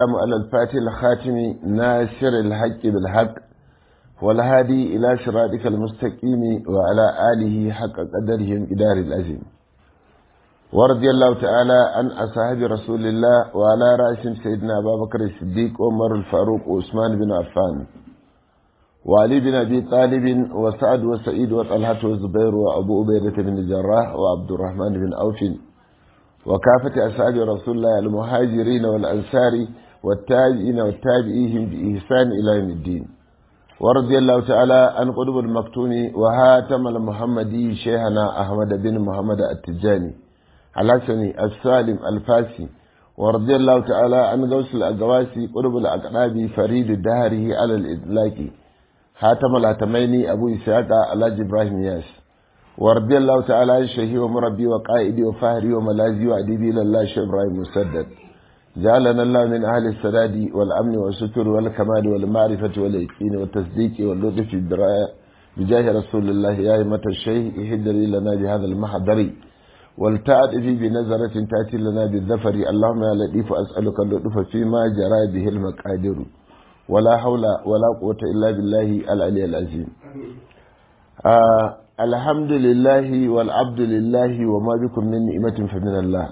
على الفاتح الخاتم ناصر الحق بالحق والهادي إلى صراطك المستقيم وعلى آله حق قدرهم إدار العظيم ورضي الله تعالى عن أصحاب رسول الله وعلى رأسهم سيدنا أبا بكر الصديق وعمر الفاروق وعثمان بن عفان وعلي بن أبي طالب وسعد وسعيد وطلحة والزبير وأبو عبيدة بن الجراح وعبد الرحمن بن أوف وكافة أصحاب رسول الله المهاجرين والأنصار والتابعين والتابعيهم بإحسان إلى يوم الدين ورضي الله تعالى عن قطب المكتوم وهاتم المحمدي شيخنا أحمد بن محمد التجاني الحسني السالم الفاسي ورضي الله تعالى عن غوث الأقواسي قطب الأقراب فريد الدهره على الإطلاق هاتم الهتميني أبو إسحاق الحاج إبراهيم ياس ورضي الله تعالى عن شيخي ومربي وقائدي وفهري وملاذي وأديبي إلى الله شيخ إبراهيم مسدد جعلنا الله من أهل السداد والأمن والستر والكمال والمعرفة واليقين والتصديق واللطف بجاه رسول الله يا أئمة الشيخ اهدري لنا بهذا المحضر والتعرف بنظرة تأتي لنا بالذفر اللهم يا لطيف أسألك اللطف فيما جرى به المقادير ولا حول ولا قوة إلا بالله العلي العظيم آه الحمد لله والعبد لله وما بكم من نعمة فمن الله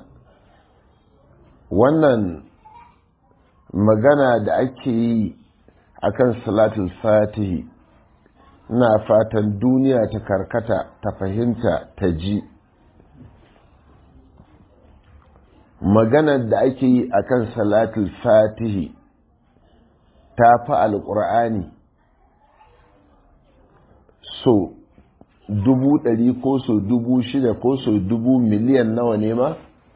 wannan magana da ake yi a kan salatul fatihi ina fatan duniya ta karkata ta fahimta ta ji maganar da ake yi a kan salatul fatihi ta fi alƙur'ani so dubu ɗari ko so dubu shida ko so dubu miliyan nawa ne ma?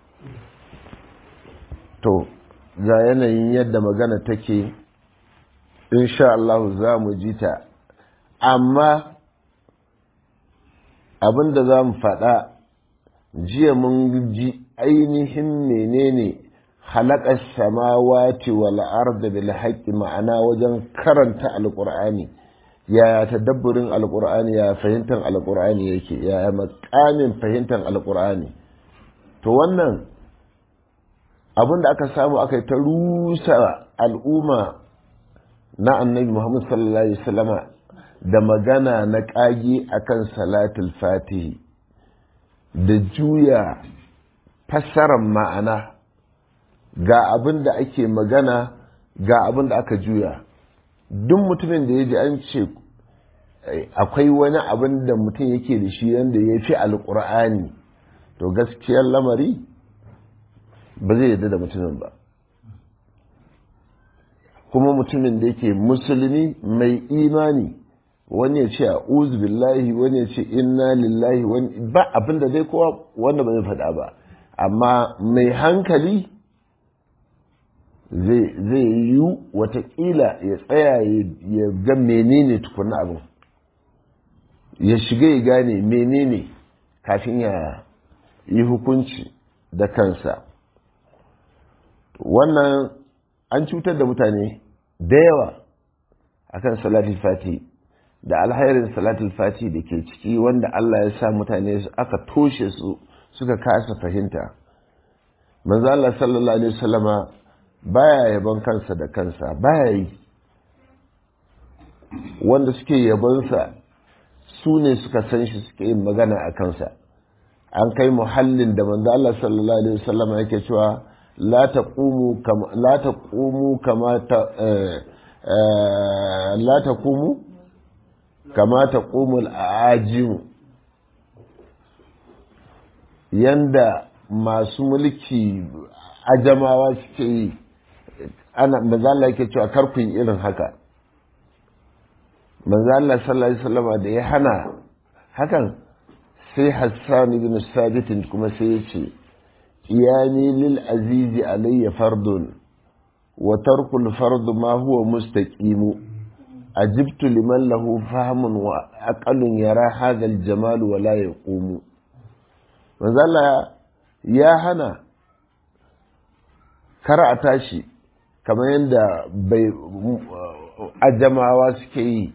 to ga yanayin yadda magana take insha Allah za mu ji ta amma abinda za mu faɗa jiya mun ji ainihin menene halakar samawati wal arda bil haqqi ma'ana wajen karanta alqur'ani yaya tadabburin alqur'ani ya fahimtar alqur'ani yake yaya makamin fahimtar alqur'ani to wannan abin da aka samu aka yi ta rusa al'umma na annabi Muhammad sallallahu Alaihi wasallama da magana na ƙage akan salatul fatihi da juya fassarar ma'ana ga abin da ake magana ga abin da aka juya duk mutumin da ya ji an ce akwai wani abin da mutum yake da shi yadda ya fi alƙur'ani to gaskiyar lamari ba zai yarda da mutumin ba kuma mutumin da yake musulmi mai imani wani ya ce a billahi wani ya ce inna lillahi wani ba abin da dai kowa wanda ba zai faɗa ba amma mai hankali zai yi watakila ya tsaya ya ga menene tukuna abin ya shiga ya gane menene kafin ya yi hukunci da kansa wannan an cutar da mutane da yawa akan salatul fati da alhairin salatul fati da ke ciki wanda Allah ya sa mutane aka toshe su suka kasa fahimta manzo Allah sallallahu alaihi wasallama baya yabon kansa da kansa baya yi wanda suke yabonsa su ne suka san shi suke yin magana a kansa an kai muhallin da manzo Allah sallallahu alaihi wasallama yake cewa لا تقوموا كما لا تقوموا كما ت... لا تقوموا كما تقوم الأعاجم yanda masu mulki ajamawa suke yi ana manzala yake cewa karfin irin haka manzala sallallahu alaihi wasallam da ya hana hakan sai Hassan ibn Sabit kuma sai ya ce قيامي للعزيز علي فرض وترك الفرض ما هو مستقيم أجبت لمن له فهم وأقل يرى هذا الجمال ولا يقوم وذل يا هنا كرأ تاشي كما يندى بي أجمعوا سكي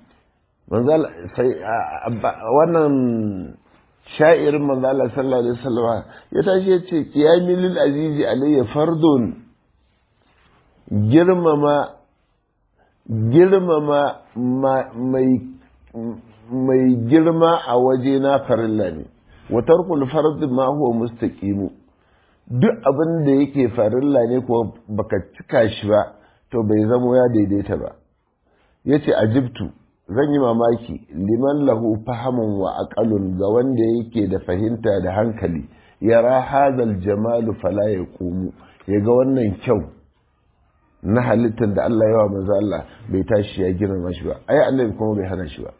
wannan sha'irin manzo Allah sallallahu alaihi wasallam ya tashi ya ce qiyami lil azizi alayya fardun girmama girmama mai mai girma a waje na farilla ne wa tarkul fard ma huwa mustaqimu duk abin da yake farilla ne ko baka cika shi ba to bai zamo ya daidaita ba yace ajibtu zan yi mamaki liman lahu fahamun wa aqalun ga wanda yake da fahimta da hankali yara hadal jamalu fala yaqumu yaga wannan kyau na halittar da Allah yawa manzo Allah bai tashi ya girma shi ba ai annabi kuma bai hana shi ba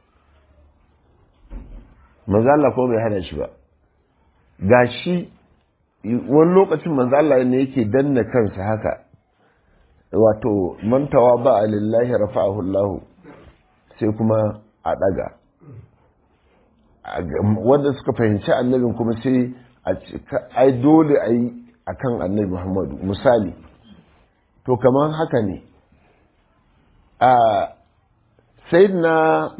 manzo Allah kuma bai hana shi ba gashi wani lokacin manzo Allah ne yake danna kansa haka wato mantawa ba lillahi rafa'ahu Allah sai kuma a daga wanda suka fahimci annabin kuma sai ai dole a yi a kan annabi muhammadu misali to kamar haka ne a sai na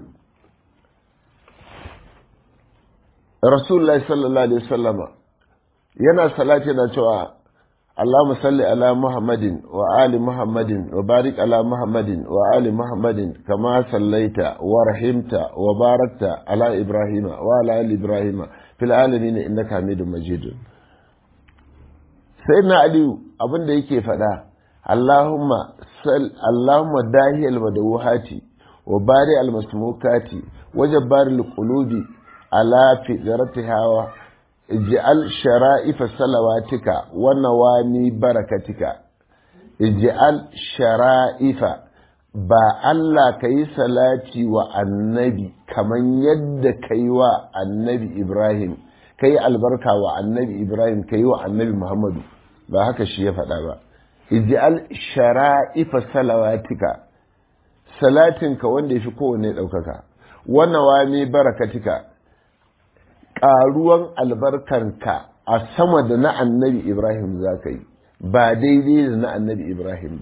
rasulullah sallallahu alaihi wasallama yana salati na cewa اللهم صل على محمد وآل محمد وبارك على محمد وآل محمد كما صليت ورحمت وباركت على إبراهيم وعلى آل إبراهيم في العالمين إنك حميد مجيد سيدنا علي أبن da yake faɗa اللهم صل اللهم داهي المدوحات وبارئ المسموكات وجبار القلوب على فطرتها ij'al shara'ifa salawatika wa nawami barakatika ij'al shara'ifa ba Allah ka yi salati wa annabi kaman yadda ka yi wa annabi Ibrahim ka yi albarka wa annabi Ibrahim ka yi wa annabi Muhammadu ba haka shi ya faɗa ba ij'al shara'ifa salawatika salatinka wanda ya fi kowane ɗaukaka wa nawami barakatika ƙaruwan albarkanka a sama da na annabi Ibrahim za ka yi ba daidai da na annabi Ibrahim ba.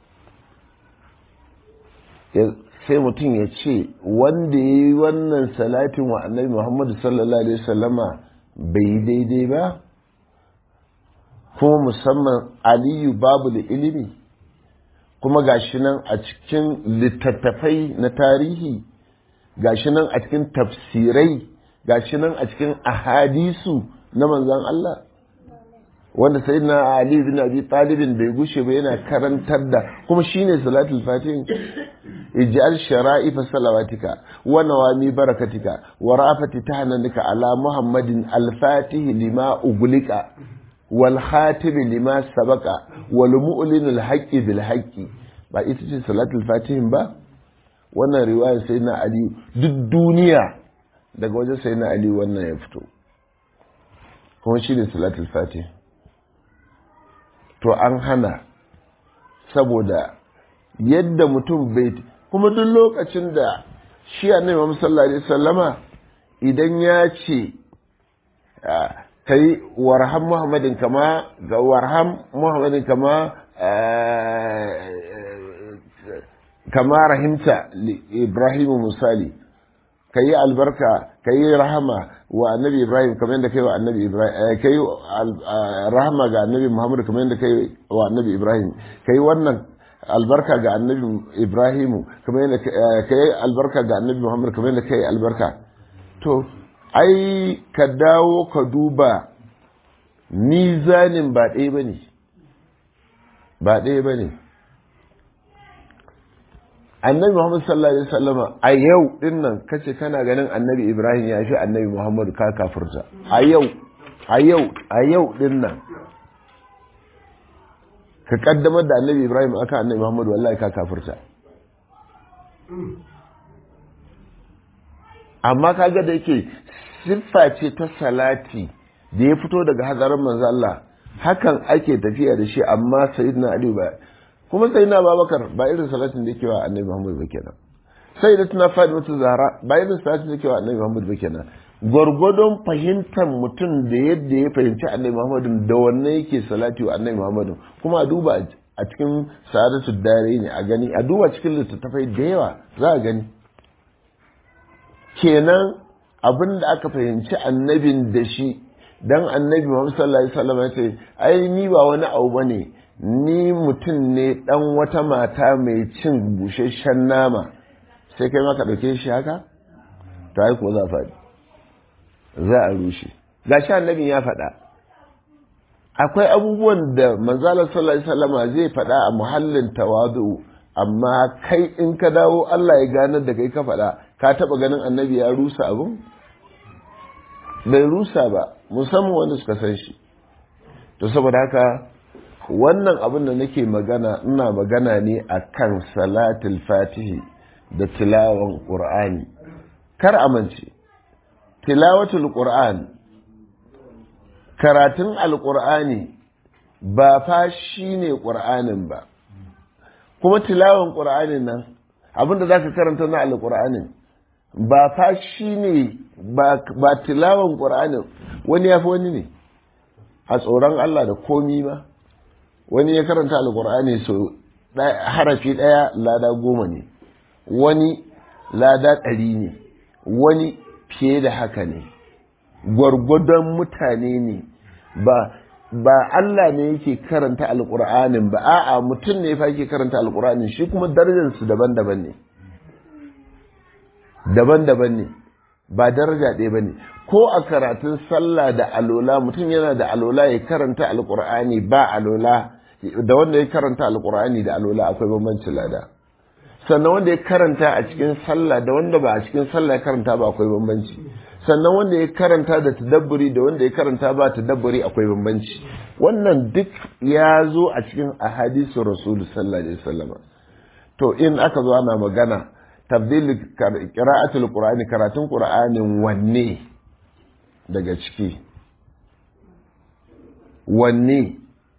sai mutum ya ce wanda ya yi wannan salatin wa annabi Muhammadu sallallahu Alaihi wasallama bai yi daidai ba kuma musamman aliyu babu da ilimi kuma gashi nan a cikin littattafai na tarihi gashi nan a cikin tafsirai gashi nan a cikin ahadisu na manzan Allah wanda sai na Ali bin Abi Talibin bai gushe ba yana karantar da kuma shine salatul fatihin ij'al shara'i fa salawatika wa nawami barakatika wa rafati tahnanika ala muhammadin al-fatih lima uglika wal khatim lima sabaqa wal mu'lin al-haqqi bil haqqi ba ita ce salatul fatihin ba wannan riwayar sai na Ali duk duniya daga wajen sai na Ali wannan ya fito kuma shi ne salatul fatih to an hana saboda yadda mutum bai kuma duk lokacin da shi annabi Muhammad sallallahu alaihi wasallama idan ya ce kai warham Muhammadin kama ga warham Muhammadin kama kama rahimta Ibrahim misali ka yi albarka ka yi rahama wa annabi ibrahim kamar yadda kai wa annabi ibrahim ka yi rahama ga annabi muhammad kamar yadda kai wa annabi ibrahim ka yi wannan albarka ga annabi ibrahimu kamar yadda ka yi albarka ga annabi muhammad kamar yadda kai albarka to ai ka dawo ka duba mizanin ba ɗaya ba ne ba ɗaya ba ne annabi Muhammad sallallahu alaihi wasallama a yau din nan kace kana ganin annabi Ibrahim ya fi annabi Muhammad ka kafirta a yau a yau a yau din nan ka kaddamar da annabi Ibrahim aka annabi Muhammad wallahi ka kafirta amma kaga da yake siffa ce ta salati da ya fito daga hadarin manzo Allah hakan ake tafiya da shi amma sayyidina Ali ba kuma sai na babakar ba irin salatin da yake wa annabi muhammad ba kenan sai da tuna fatimatu zahra ba irin salatin da yake wa annabi muhammad ba kenan gwargwadon fahimtar mutum da yadda ya fahimci annabi muhammad da wannan yake salati wa annabi muhammad kuma a duba a cikin sa'adatu dare ne a gani a duba cikin littattafai da yawa za a gani kenan abin da aka fahimci annabin da shi dan annabi muhammad sallallahu alaihi wasallam ya ce ai ni ba wani abu bane ni mutum ne dan wata mata mai cin busasshen nama sai kai maka ɗauke shi haka ta yi ko za faɗi za a rushe ga shi annabin ya faɗa akwai abubuwan da manzalar sallallahu alaihi wasallama zai faɗa a muhallin tawadu amma kai in ka dawo Allah ya ganar da kai ka faɗa ka taɓa ganin annabi ya rusa abin bai rusa ba musamman wanda suka san shi to saboda haka wannan abin da nake magana ina magana ne akan salatul fatihi da tilawan qur'ani kar amince tilawatul qur'an karatun alqur'ani ba fa shine qur'anin ba kuma tilawan qur'anin nan abinda zaka karanta na alqur'anin ba fa shine ba ba tilawan qur'anin wani yafi wani ne a tsoron Allah da komi ma wani ya karanta alkur'ani so harafi ɗaya lada goma ne wani lada ɗari ne wani fiye da haka ne gwargwadon mutane ne ba ba Allah ne yake karanta alkur'anin ba a'a mutum ne fa yake karanta alkur'anin shi kuma darajarsu daban-daban ne daban-daban ne ba daraja ɗaya ba ne ko a karatun sallah da alola mutum yana da alola ya karanta alkur'ani ba alola da wanda ya karanta alkur'ani da alola akwai bambancin lada sannan wanda ya karanta a cikin sallah da wanda ba a cikin sallah ya karanta ba akwai bambanci sannan wanda ya karanta da tadabburi da wanda ya karanta ba tadabburi akwai bambanci wannan duk ya zo a cikin ahadisu rasulu sallallahu alaihi wasallam to in aka zo ana magana tabdil qira'atul qur'ani karatun qur'anin wanne daga ciki wanne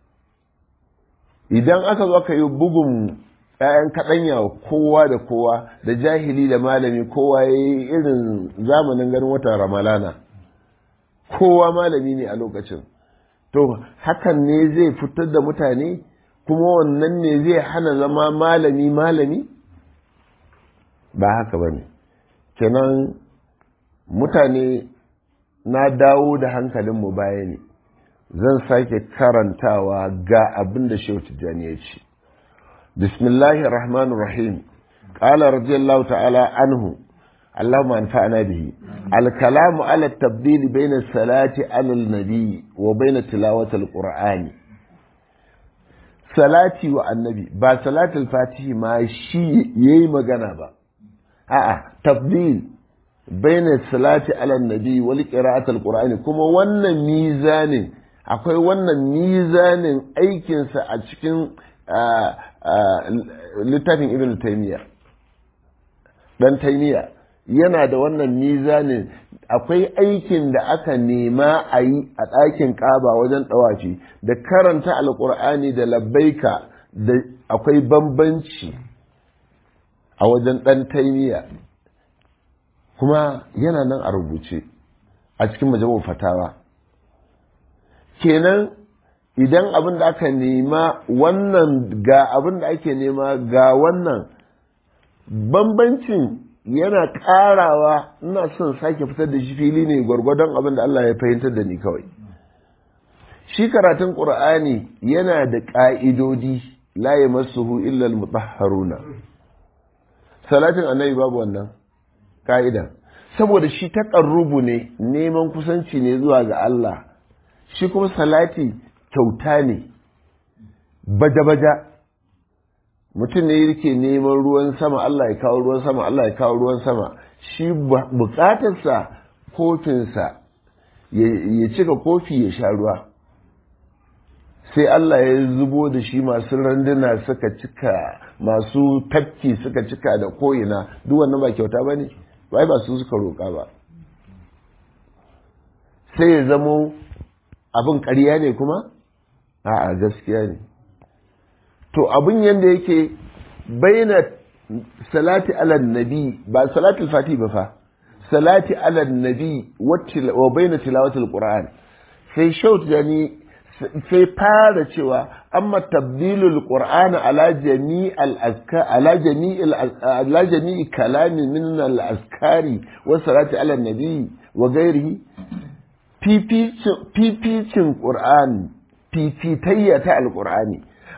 idan aka zo aka yi bugun ‘ya'yan kaɗanya kowa da kowa da jahili da malami kowa ya yi irin zamanin ganin watan ramalana kowa malami ne a lokacin to hakan ne zai fitar da mutane kuma wannan ne zai hana zama malami malami ba haka ba ne kenan mutane na dawo da hankalinmu baya ne zan sake karantawa ga abin da shehu tijjani ya ce bismillahir rahmanir rahim qala radiyallahu ta'ala anhu اللهم انفعنا به الكلام على التبديل بين الصلاة على النبي وبين تلاوة القرآن صلاتي والنبي با صلاة الفاتح ما شيء يي مغانا با آه تبديل بين الصلاة على النبي والقراءة القرآن كما wannan mizanin akwai wannan mizanin aikinsa a cikin littafin ibn taymiya dan taymiya yana da wannan mizanin akwai aikin da aka nema a yi a ɗakin ƙaba wajen ɗawafi da karanta alƙur'ani da labbaika da akwai bambanci a wajen ɗan taimiya kuma yana nan a rubuce a cikin majalisar fatawa kenan idan abin da aka nema wannan ga abin da ake nema ga wannan bambancin yana ƙarawa ina son sake fitar da shi fili ne gwargwadon abin da Allah ya fahimtar da ni kawai shi karatun ƙur'ani yana da ƙa'idodi la yamassuhu illa al-mutahharuna salatin annabi babu wannan ka'ida saboda shi taƙarrubu ne neman kusanci ne zuwa ga Allah shi kuma salati kyauta ne baja-baja mutum ne yake neman ruwan sama Allah ya kawo ruwan sama Allah ya kawo ruwan sama shi bukatarsa kofinsa ya cika kofi ya sha ruwa sai Allah ya zubo da shi masu randuna suka cika masu tafki suka cika da ko'ina duk wannan ba kyauta ba ne ba ba su suka roƙa ba sai ya zamo abin ƙarya ne kuma a'a gaskiya ne to abin yadda yake bayyana salati ala nabi ba salatul fati ba fa salati ala nabi wa bayyana tilawatul qur'an sai shaut yani sai fara cewa amma tabdilul qur'an ala jami'al azkar ala jami'il ala jami'i kalami min al azkari wa salati ala nabi wa ghairihi fificin qur'an fifitayya ta alqur'ani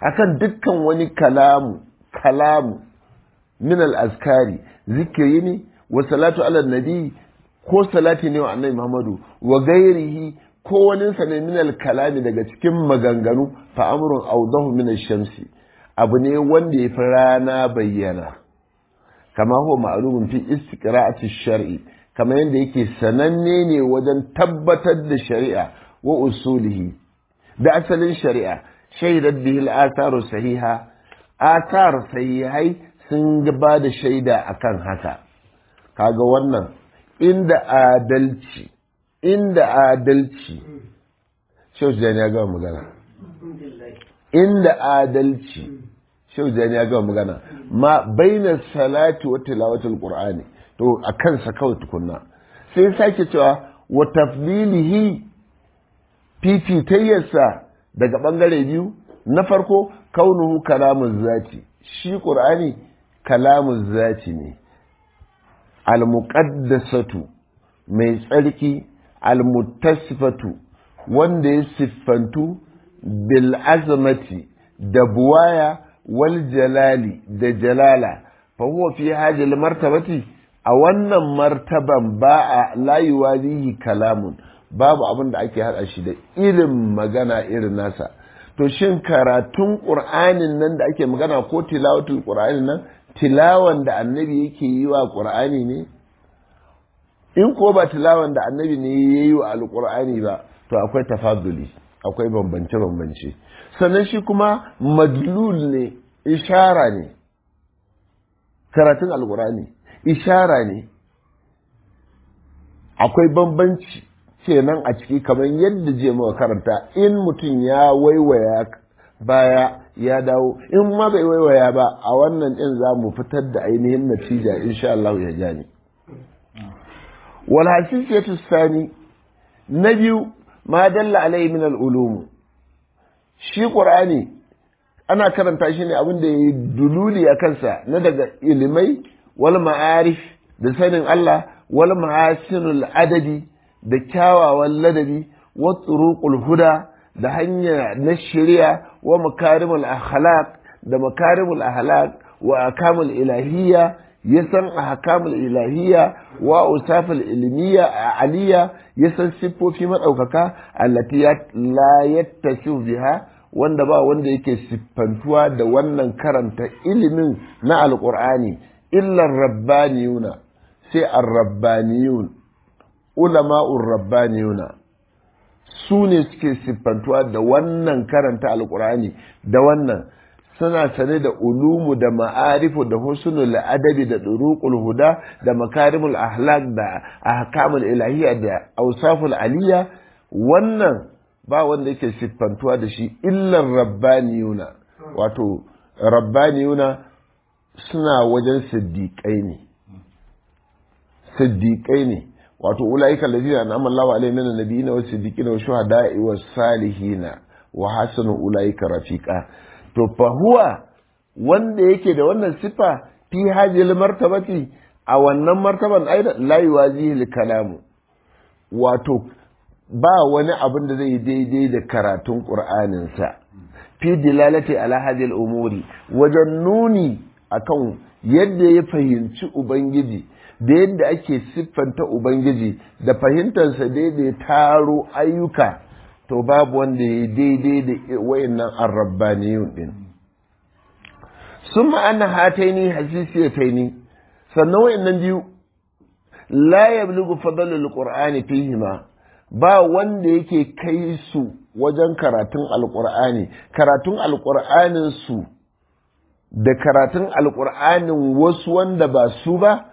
akan dukkan wani kalamu kalamu min al-azkari zikiri ne wa salatu ala nabi ko salati ne wa annabi Muhammadu wa gairihi ko wani sa ne min al-kalami daga cikin maganganu fa amrun awdahu min ash-shamsi abu ne wanda ya fi rana bayyana kama huwa ma'lumun fi istiqra'ati shar'i kama yadda yake sananne ne wajen tabbatar da shari'a wa usulihi da asalin shari'a shaidat bihi al-atharu sahiha athar sahihai sun ba da shaida akan haka kaga wannan inda adalci inda adalci shehu jani ya gama magana inda adalci shehu jani ya gama magana ma baina salati wa tilawatul qur'ani to a kansa kawai tukunna sai sake cewa wa tafdilihi fifitayyarsa daga bangare biyu na farko kaunuhu kalamun zati shi qur'ani kalamun zati ne almuqaddasatu mai tsarki almuttasifatu wanda ya siffantu bil azamati da buwaya wal jalali da jalala fa huwa fi hadhihi martabati a wannan martaban ba a layuwa zihi kalamun babu abin da ake haɗa shi da irin magana irin nasa to shin karatun ƙur'anin nan da ake magana ko tilawatul ƙur'anin nan tilawan da annabi yake yi wa ƙur'ani ne in ko ba tilawan da annabi ne ya yi wa alƙur'ani ba to akwai tafaduli akwai bambance-bambance sannan shi kuma madlul ne ishara ne karatun alƙur'ani ishara ne akwai bambanci kenan a ciki kamar yadda je muka karanta in mutum ya waiwaya baya ya dawo in ma bai waiwaya ba a wannan din za mu fitar da ainihin natija insha Allah ya jani wal hasisiyatu sani na biyu ma dalla alai min al ulum shi qur'ani ana karanta shi ne abin da yayi dululi a kansa na daga ilimai wal ma'arif da sanin Allah wal mahasinul adadi da kyawawan ladabi wa turuqul huda da hanya na shari'a wa makarimul akhlaq da makarimul akhlaq wa akamul ilahiyya ya san ahkamul ilahiyya wa usaful ilmiya aliyya ya san siffofi madaukaka allati la yattasu biha wanda ba wanda yake siffantuwa da wannan karanta ilimin na alqur'ani illa rabbaniyuna sai ar-rabbaniyun ulama'ur rabbaniyuna su ne suke siffantuwa da wannan karanta alkur'ani da wannan suna sane da ulumu da ma'arifu da husnul adabi da duruqul huda da makarimul ahlak da ahkamul ilahiyya da awsaful aliyya wannan ba wanda yake siffantuwa da shi illar rabbaniyuna wato rabbaniyuna suna wajen siddiƙai ne siddiƙai ne wato ulaika allazina an'ama Allahu alaihim minan nabiyina was siddiqina was shuhada'i was salihina wa hasanu ulaika rafiqa to fa huwa wanda yake da wannan sifa fi hajil martabati a wannan martaban aidan la yuwazihi kalamu wato ba wani abin da zai daidai da karatun qur'anin sa fi dilalati ala hadhihi umuri wajen nuni akan yadda ya fahimci ubangiji da yadda ake siffanta Ubangiji da fahimtarsa daidai taro ayyuka to babu wanda ya daidai da wayannan arrabbaniyun din sun ma'ana hataini hasisiyataini sannan wayannan biyu la yablugu fadlul qur'ani fihima ba wanda yake kai su wajen karatun alqur'ani karatun alqur'anin su da karatun alqur'anin wasu wanda ba su ba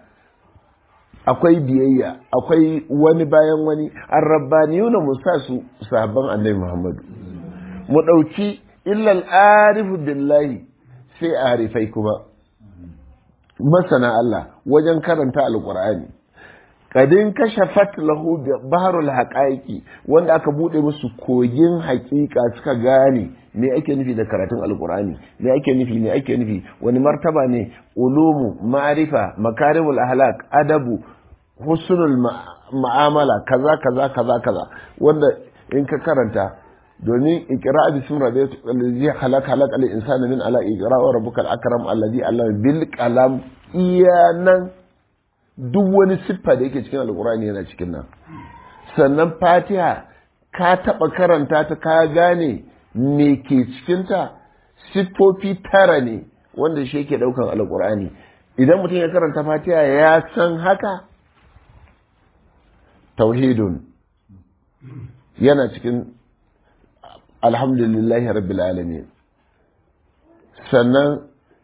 akwai biyayya akwai wani bayan wani arrabbaniyuna mu sa su sahabban annabi Muhammadu mu ɗauki illal arifu billahi sai arifai kuma masana Allah wajen karanta alqur'ani kadin kashafat lahu baharul haqaiqi wanda aka bude musu kogin haƙiƙa suka gane me ake nufi da karatun alqur'ani me ake nufi me ake nufi wani martaba ne ulumu ma'rifa makarimul ahlak adabu husnul ma'amala kaza kaza kaza kaza wanda in ka karanta domin ikra bismi rabbika allazi khalaq khalaq al insana min ala ikra wa rabbukal akram allazi allama bil qalam iyanan duk wani siffa da yake cikin alqur'ani yana cikin nan sannan fatiha ka taba karanta ta ka gane me ke cikin ta siffofi tara ne wanda shi yake daukan alqur'ani idan mutum ya karanta fatiha ya san haka tauhidun yana cikin alhamdulillahi rabbil alamin sannan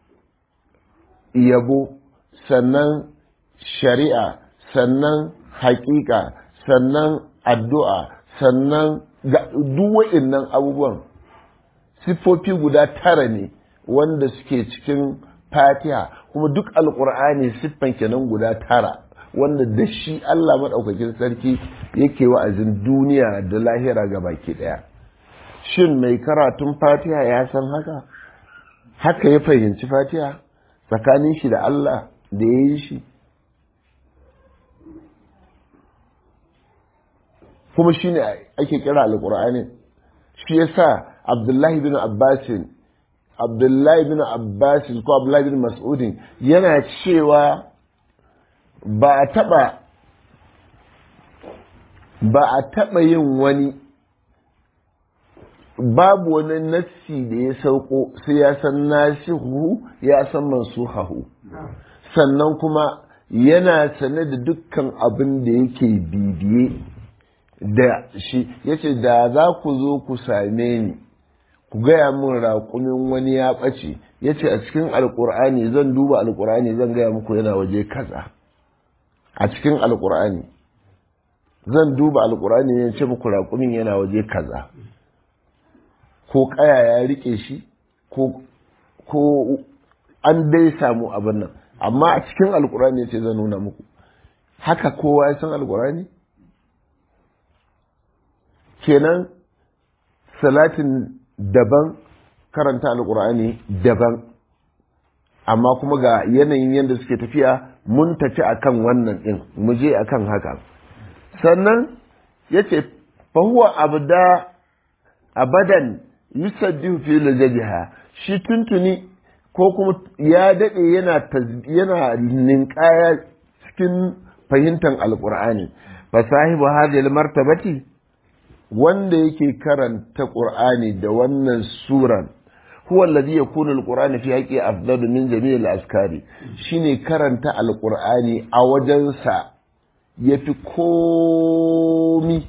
yabo sannan shari'a sannan haƙiƙa sannan addu'a sannan duk nan abubuwan siffofi guda tara ne wanda suke cikin fatiha kuma duk alƙur'ani siffan kenan guda tara wanda da shi Allah maɗaukakin sarki yake wa'azin duniya da lahira ga baki ɗaya. Shin mai karatun fatiha ya san haka? Haka ya fahimci fatiha tsakanin shi da Allah da ya yi shi? Kuma shi ne ake kira alƙur'ani. Shi ya sa Abdullahi bin Abbasin, Abdullahi bin Abbasin ko Abdullahi bin Mas'udin yana cewa ba a taɓa ba a taɓa yin wani babu wani nassi da ya sauko sai ya san nasihu ya san mansuhahu sannan kuma yana sane da dukkan abin da yake bibiye da shi yace da za ku zo ku same ni ku gaya min raƙumin wani ya ɓace yace a cikin alƙur'ani zan duba alƙur'ani zan gaya muku yana waje kaza a cikin alkur'ani zan duba alkur'ani ya ce muku raƙumin yana waje kaza ko ƙaya ya riƙe shi ko an dai samu abin nan amma a cikin alkur'ani ya ce zan nuna muku haka kowa ya san alkur'ani kenan salatin daban karanta alkur'ani daban amma kuma ga yanayin yadda suke tafiya mun tafi akan wannan din mu je akan haka sannan yace fa huwa abda abadan yusaddihu fi lajabiha shi tuntuni ko kuma ya dade yana yana ninkaya cikin fahimtar alqur'ani fa sahibu hadhihi martabati wanda yake karanta qur'ani da wannan suran huwa alladhi yakunu alqur'anu fi haqqi afdalu min jami'il askari shine karanta alqur'ani a wajensa yafi komi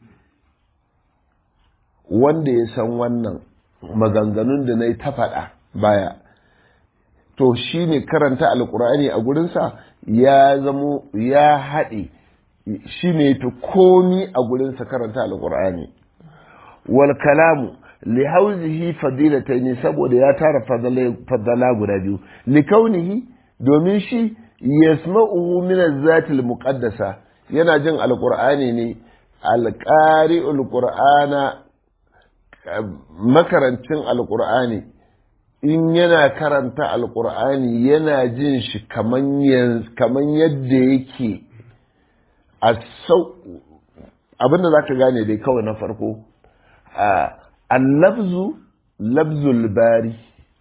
wanda ya san wannan maganganun da na yi ta faɗa baya to shine karanta alqur'ani a gurinsa ya zamo ya haɗe shine yafi komi a gurinsa karanta alqur'ani wal kalamu li hauzihi fadilataini saboda ya tara fadala guda biyu li kaunihi domin shi yasma'uhu min az-zati muqaddasa yana jin alqur'ani ne alqari'ul qur'ana makarancin alqur'ani in yana karanta alqur'ani yana jin shi kaman kaman yadda yake a sau abinda zaka gane dai kawai na farko a اللفظ لفظ الباري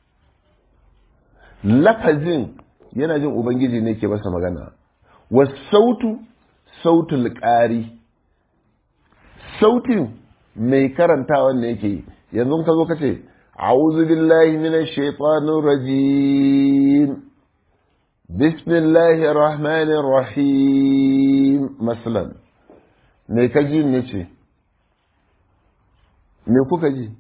lafazin yana jin ubangiji ne ke masa magana wasautu sautul ƙari sautin mai karantawan ne yake yanzu ka zo ka ce a'udhu billahi minash shaitanir rajim bismillahir rahmanir rahim masalan me ka ji ne ce me kuka ji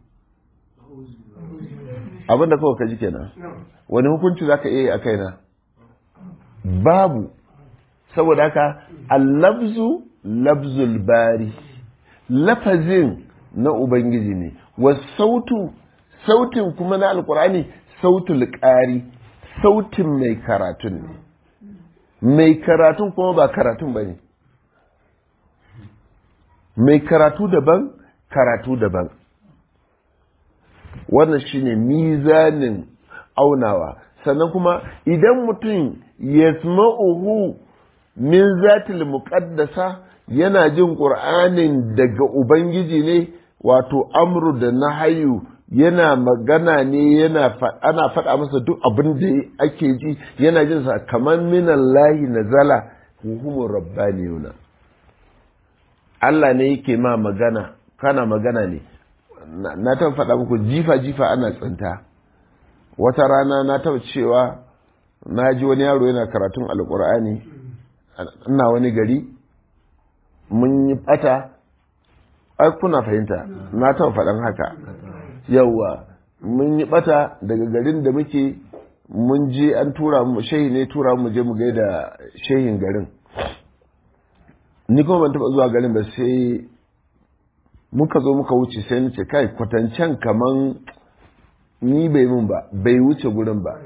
abinda kawai ka ji kenan wani hukunci za ka iya yi a kaina babu saboda haka allabzu labzul bari lafazin na ubangiji ne wasautu sautin kuma na alkurani sautul ƙari sautin mai karatun ne mai karatun kuma ba karatun ba ne mai karatu daban karatu daban wannan shine mizanin aunawa sannan kuma idan mutum ya uhu min zatil muqaddasa yana jin ƙur'anin daga ubangiji ne wato amru da nahayu yana magana ne yana ana faɗa masa duk abin da ake ji yana jin sa kamar minallahi nazala hukumur rabbaniyuna Allah ne yake ma magana kana magana ne na taɓa faɗa muku jifa jifa ana tsinta wata rana na taɓa cewa na ji wani yaro yana karatun alƙur'ani ina wani gari mun yi ɓata ai kuna fahimta na taɓa faɗan haka yauwa mun yi ɓata daga garin da muke mun je an tura mu shehi ne tura mu je mu gaida shehin garin ni kuma ban taɓa zuwa garin ba sai muka zo muka wuce sai nace kai kwatancen kaman ni bai mun ba bai wuce gurin ba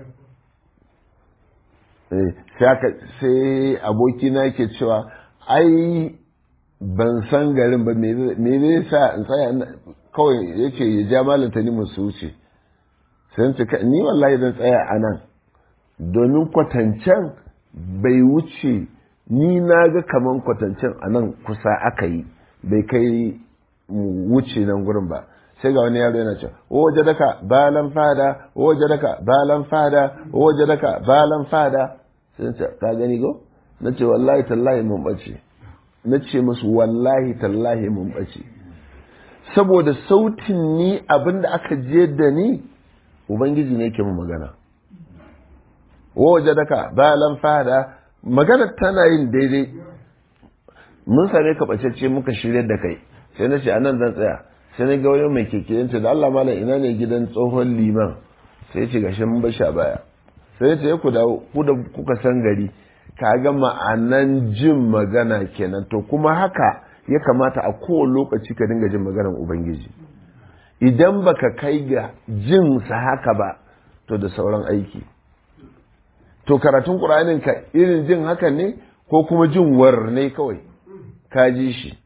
sai abokina ke cewa ai ban san garin ba me zai sa in tsaya kawai yake ya ja malanta ni musu wuce sai nace ni wallahi zan tsaya a nan domin kwatancen bai wuce ni na ga kaman kwatancen a nan kusa aka yi bai kai wuce nan gurin ba sai ga wani yaro yana ce waje daka balan fada waje daka balan fada waje daka balan fada sai ce ka gani go na ce wallahi tallahi mun bace na ce musu wallahi tallahi mun bace saboda sautin ni abinda aka je da ni ubangiji ne ke mu magana waje daka balan fada magana tana yin daidai mun same ka bacece muka shirya da kai sai na ce a nan zan tsaya sai na ga wani mai keke yanta da Allah malam ina ne gidan tsohon liman sai ce gashi mun bashi a baya sai ya ce ku dawo ku da kuka san gari ka ga ma'anan jin magana kenan to kuma haka ya kamata a kowane lokaci ka dinga jin maganar ubangiji idan baka kai ga jin sa haka ba to da sauran aiki to karatun ƙur'anin ka irin jin haka ne ko kuma jin war ne kawai ka ji shi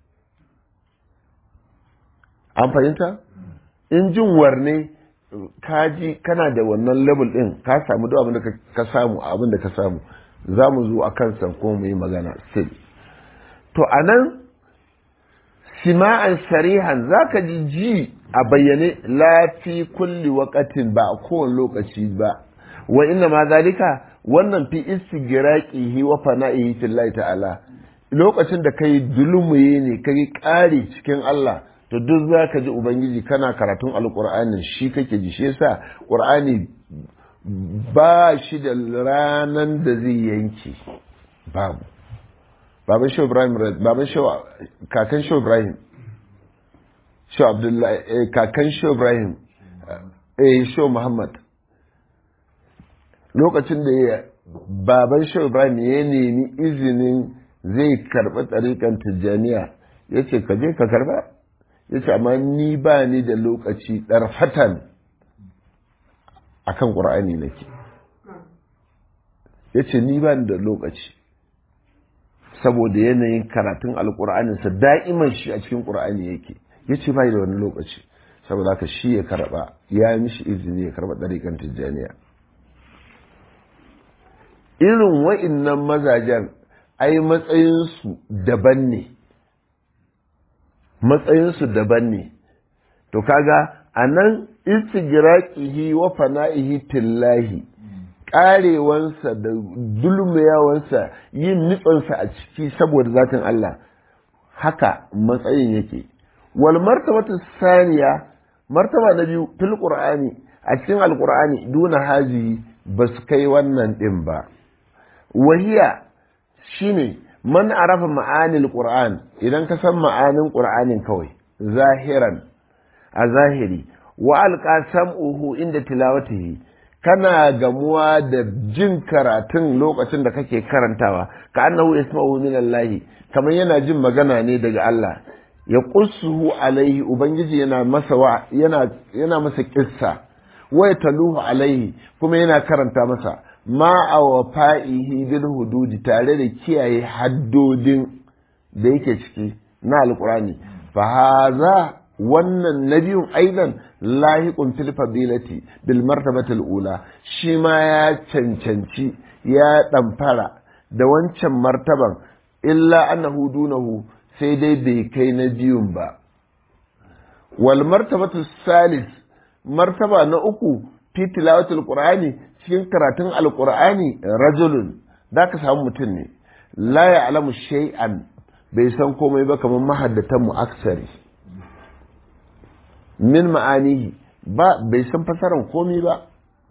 an fahimta in jin warne ka ji kana da wannan level din ka samu duk abin da ka samu abin da ka samu za mu zo a kan ko mu yi magana still to a nan sima'an sarihan za ka ji ji a bayyane lafi kulli wakatin ba a kowane lokaci ba wa inna ma zalika wannan fi istigiraqihi wa fana'ihi fillahi ta'ala lokacin da kai dulmuye ne kai ƙari cikin Allah to duk za ka ji ubangiji kana karatun alƙur'anin shi kake ji shi yasa ƙur'ani ba shi da ranan da zai yanke babu baban shi ibrahim baban shi kakan shi ibrahim shi abdullahi kakan shi ibrahim eh shi muhammad lokacin da ya baban shi ibrahim ya nemi izinin zai karɓi tsarikan tijjaniya ya ce ka je ka karɓa ya ce amma ni ba ni da lokaci ɗarfatan a kan ƙura'ani nake ya ce ni ba ni da lokaci saboda yanayin karatun alƙura'aninsa da'iman shi a cikin ƙura'ani yake ya ce ba da wani lokaci saboda haka shi ya karɓa ya mishi izini ya karɓa ɗariƙan tijjaniya irin wa'innan mazajen ai matsayinsu daban ne matsayinsu daban ne to kaga a nan istigiraqihi wa fana'ihi tillahi karewansa da dulmiyawansa yin nitsansa a ciki saboda zatin Allah haka matsayin yake wal martabatu saniya martaba na biyu fil qur'ani a cikin alqur'ani duna haji ba su kai wannan din ba wahiya shine man arafa ma'anil qur'an idan ka san ma'anin qur'anin kawai zahiran a zahiri wa alqa sam'uhu inda tilawatihi kana gamuwa da jin karatun lokacin da kake karantawa ka annahu yasma'u min Allah kamar yana jin magana ne daga Allah ya qussuhu alaihi ubangiji yana masa wa yana yana masa kissa wa taluhu alaihi kuma yana karanta masa ma a wafa'ihi bil hududi tare da kiyaye haddodin da yake ciki na alkurani fa haza wannan nabiyun aidan lahiqun fil fadilati bil martabati ula shi ma ya cancanci ya ɗamfara da wancan martaban illa annahu dunahu sai dai bai kai na biyun ba wal martabatu salis martaba na uku fi tilawatul qur'ani cikin karatun alqur'ani rajulun ka samu mutum ne la ya'lamu shay'an bai san komai ba kamar mahaddatan mu aksari min ma'anihi ba bai san fasaran komai ba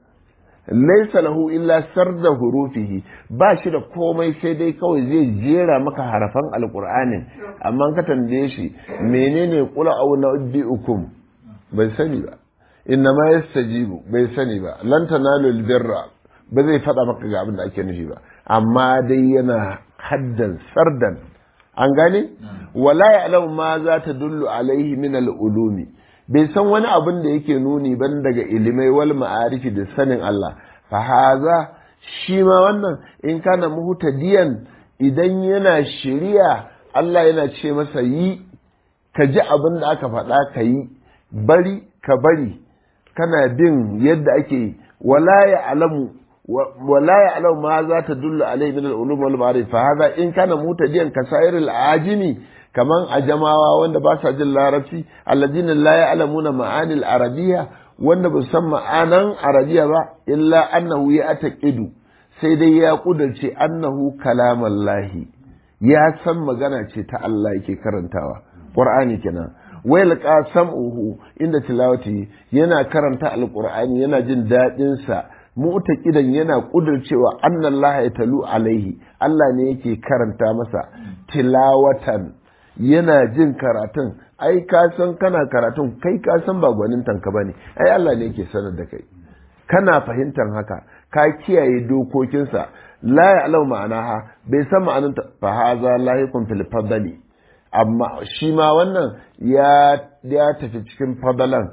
laisa lahu illa sarda hurufihi ba shi da komai sai dai kawai zai jera maka harafan alqur'anin amma ka tambaye shi menene qul au nabbiukum bai sani ba inna ma yastajibu bai sani ba lan tanalu albirra ba zai faɗa maka ga abin da ake nufi ba amma dai yana haddan sardan an gane wala ya'lamu ma za ta dullu alaihi min al-ulumi bai san wani abin da yake nuni ban daga ilimai wal ma'arifi da sanin Allah fa haza shi ma wannan in kana muhtadiyan idan yana shiriya Allah yana ce masa yi ka ji abin da aka faɗa ka yi bari ka bari kana bin yadda ake wala ya alamu wala ya alamu ma za ta dullu alai min al-ulum wal ma'arif fa haza in kana muhtadiyan ka sa'iril ajimi kaman ajamawa wanda ba sa jin larabci alladina la ya'lamuna ma'anil arabiyya wanda ba san ma'anan arabiya ba illa annahu ya ataqidu sai dai ya kudurce annahu kalamallahi ya san magana ce ta Allah yake karantawa qur'ani kenan wai laqa sam'uhu inda tilawati yana karanta alqur'ani yana jin dadin sa mu'taqidan yana kudurcewa annallaha ya talu alaihi Allah ne yake karanta masa tilawatan yana jin karatun ai ka san kana karatun kai ka san ba gwanin tanka bane ai Allah ne yake sanar da kai kana fahimtar haka ka kiyaye dokokinsa la ya'lamu ma'anaha bai san ma'anin ta fa haza lahiqun fil fadli amma shi ma wannan ya ya tafi cikin fadalan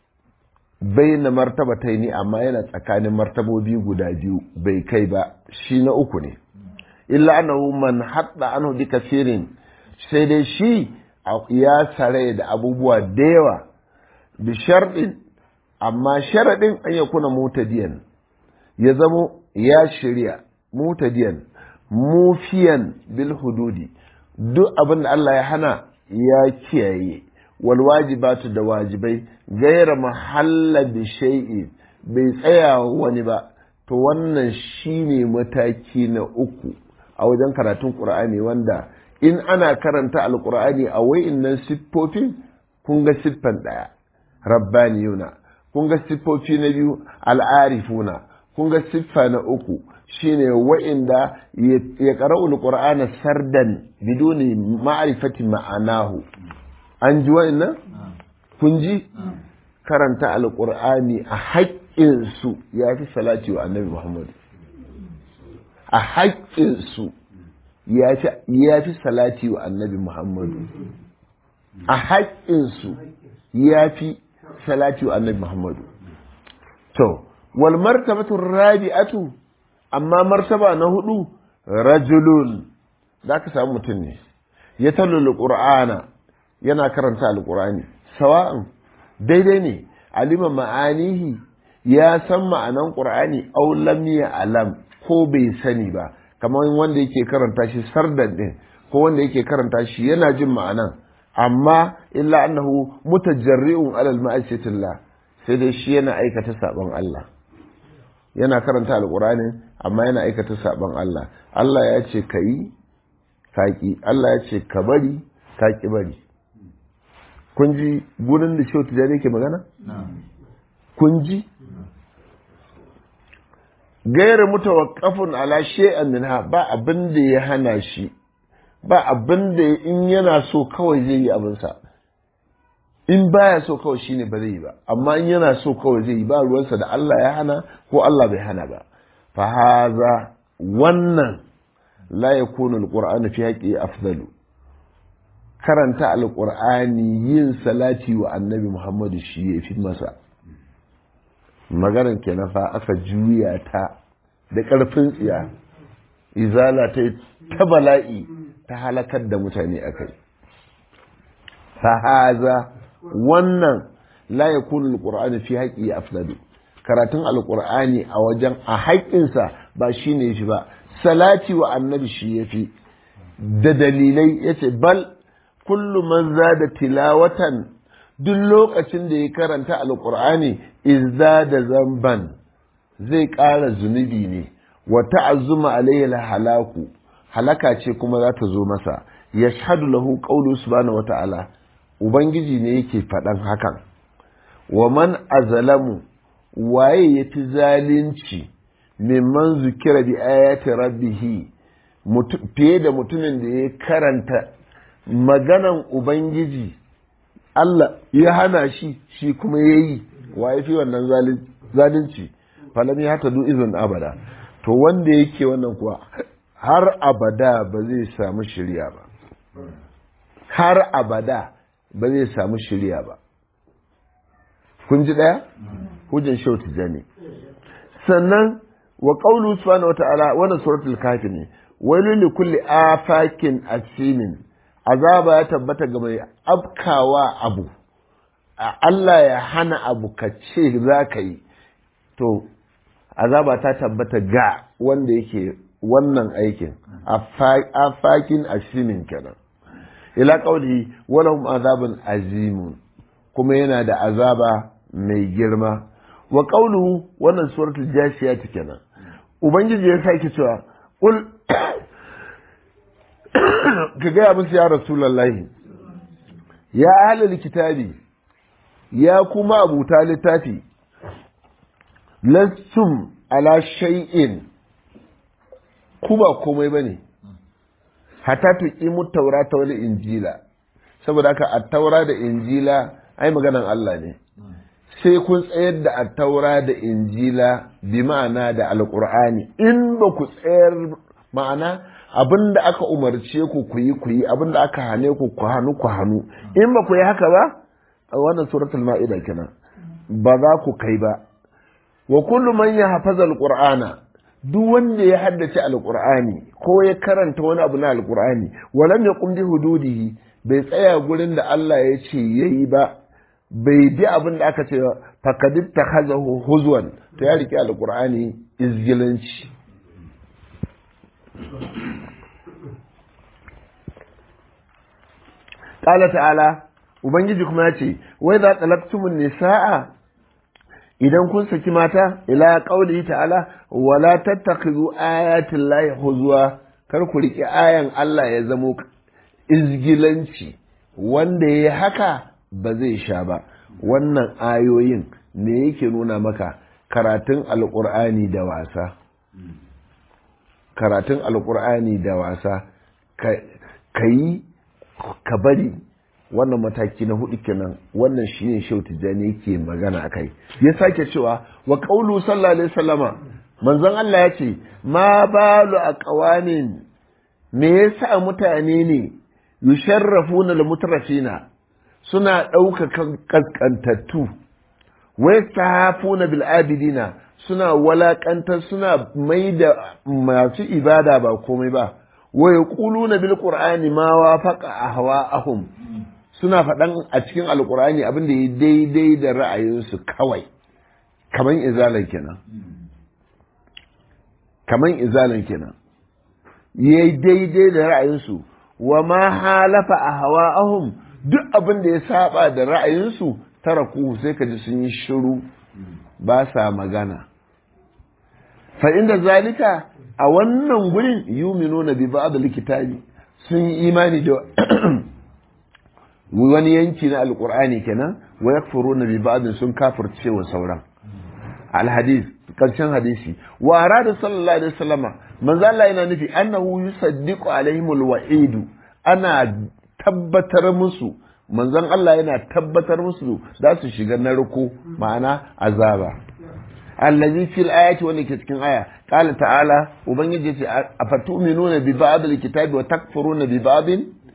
baina martabataini amma yana tsakanin martabobi guda biyu bai kai ba shi na uku ne illa annahu man hadda anhu bi kasirin sai dai shi ya sare da abubuwa da yawa bi sharɗin amma sharaɗin an ya kuna mutadiyan ya zamo ya shirya mutadiyan mufiyan bil hududi duk abin da Allah ya hana ya kiyaye wal wajibatu da wajibai gaira mahalla bi shay'in bai tsaya wani ba to wannan shine mataki na uku a wajen karatun Qur'ani wanda in ana karanta alkur'ani a wa'innan siffofin kun ga siffan ɗaya rabbaniyuna kun ga siffofi na biyu al'arifuna kun ga siffa na uku shine wa'inda ya qara'ul qur'ana sardan biduni ma'rifati ma'anahu an ji wa'innan kun ji karanta alkur'ani a haƙƙinsu ya fi salati wa annabi muhammad a haƙƙinsu ya fi salati wa annabi Muhammadu a haƙƙinsu ya fi salati wa annabi Muhammadu to wal martabatu rabi'atu amma martaba na hudu rajulun za ka samu mutum ne ya tallu qur'ana yana karanta alqur'ani sawa'an daidai ne alima ma'anihi ya san ma'anan qur'ani aw lam alam ko bai sani ba kamar wanda yake karanta shi sardan din ko wanda yake karanta shi yana jin ma'anan amma illa annahu mutajarri'un alal ma'asiyatillah sai dai shi yana aikata sabon Allah yana karanta alqur'ani amma yana aikata sabon Allah Allah ya ce kai kaki Allah ya ce ka bari kaki bari kun ji gurin da shehu tijani yake magana kun ji gaira mutawaqqafun ala shay'an minha ba abin da ya hana shi ba abin da in yana so kawai zai yi abinsa in baya so kawai shine ba zai yi ba amma in yana so kawai zai yi ba ruwansa da Allah ya hana ko Allah bai hana ba fa haza wannan la yakunu alqur'anu fi haqqi afdalu karanta alqur'ani yin salati wa annabi Muhammadu shi ya fi masa maganar kenan fa aka juya ta da ƙarfin tsiya izala ta ta bala'i ta halakar da mutane a kai fahaza wannan la ya kunu alƙur'ani fi haƙi ya afdadu karatun alƙur'ani a wajen a haƙƙinsa ba shi ne shi ba salati wa annabi shi ya fi da dalilai ya ce bal kullu man da tilawatan duk lokacin da ya karanta alqur'ani izza da zamban zai ƙara zunubi ne wa ta'azzuma alayhi halaku halaka ce kuma za ta zo masa yashhadu lahu qawlu subhanahu wa ta'ala ubangiji ne yake faɗan hakan wa man azalamu waye yafi zalunci mimman zukira bi ayati rabbihi fiye da mutumin da ya karanta maganan ubangiji Allah ya hana shi shi kuma ya yi waye fi wannan zalunci falam ya hata izin abada to wanda yake wannan kuwa har abada ba zai samu shirya ba har abada ba zai samu shirya ba kun ji ɗaya? hujjan shau tijani sannan wa ƙaulu subhanahu wata'ala wannan suratul kafi ne wailu li kulli afakin asimin azaba ya tabbata ga mai afkawa abu Allah ya hana abu ka ce za ka yi to azaba ta tabbata ga wanda yake wannan aikin afakin asimin kenan ila ƙauli walahum azabun azimun kuma yana da azaba mai girma wa ƙauluhu wannan suratul jashiya ta kenan ubangiji ya sake cewa ƙul ka gaya musu ya rasulallahi ya ahlul kitabi ya kuma abuta littafi lastum ala shay'in ku ba komai bane hatta tuqimu taurata wal injila saboda haka at-taura da injila ai maganan Allah ne sai kun tsayar da attaura da injila bi ma'ana da alkur'ani in ba ku tsayar ma'ana abin da aka umarce ku ku yi ku yi abin da aka hane ku ku hannu ku hannu in ba ku yi haka ba a wannan suratul ma'ida kenan ba za ku kai ba wa kullu man yahfaza alqur'ana duk wanda ya haddace alqur'ani ko ya karanta wani abu na alqur'ani walam yaqum bi hududihi bai tsaya gurin da Allah ya ce yayi ba bai bi abin da aka ce fakadib ta haza huzwan to ya riƙe alƙur'ani izgilanci ƙala ta'ala ubangiji kuma ya ce wai za talaktumun nisa'a idan kun saki mata ila ƙauli ta'ala wala tattakhidhu ayatin lahi huzwa kar ku riƙe ayan Allah ya zamo izgilanci wanda ya haka ba zai sha ba wannan ayoyin me yake nuna maka karatun alƙur'ani da wasa karatun alƙur'ani da wasa ka yi ka bari wannan mataki na hudu kenan wannan shi ne shau tijjani yake magana a kai ya sake cewa wa ƙaulu sallallahu alaihi sallama manzon Allah ya ce ma balu a ƙawanin me yasa mutane ne yusharrafuna da mutrafina suna ɗaukaka ƙasƙantattu wai sahafuna bil abidina suna walaƙantar suna mai da masu ibada ba komai ba wa yaquluna bil qur'ani ma wafaqa ahwa'ahum suna faɗan a cikin alqur'ani abin da ya daidai da ra'ayinsu kawai kaman izalan kenan kaman izalan kenan yayi daidai da ra'ayinsu wa ma halafa ahwa'ahum duk abin da ya saba da ra'ayinsu tara ku sai ka ji sun yi shiru ba sa magana fa inda zalika a wannan gurin yuminuna bi ba'd likitabi sun yi imani da wani yanki na alqur'ani kenan wa yakfuruna bi ba'd sun kafirce wa sauran alhadis karshen hadisi wa arada sallallahu alaihi wasallama manzo Allah yana nufi annahu yusaddiqu alaihimul wa'idu ana tabbatar musu manzon Allah yana tabbatar musu za su shiga narko ma'ana azaba allazi fil ayati wanda ke cikin aya qala ta'ala ubangiji ce afatu'minuna bi ba'd alkitabi wa takfuruna bi ba'd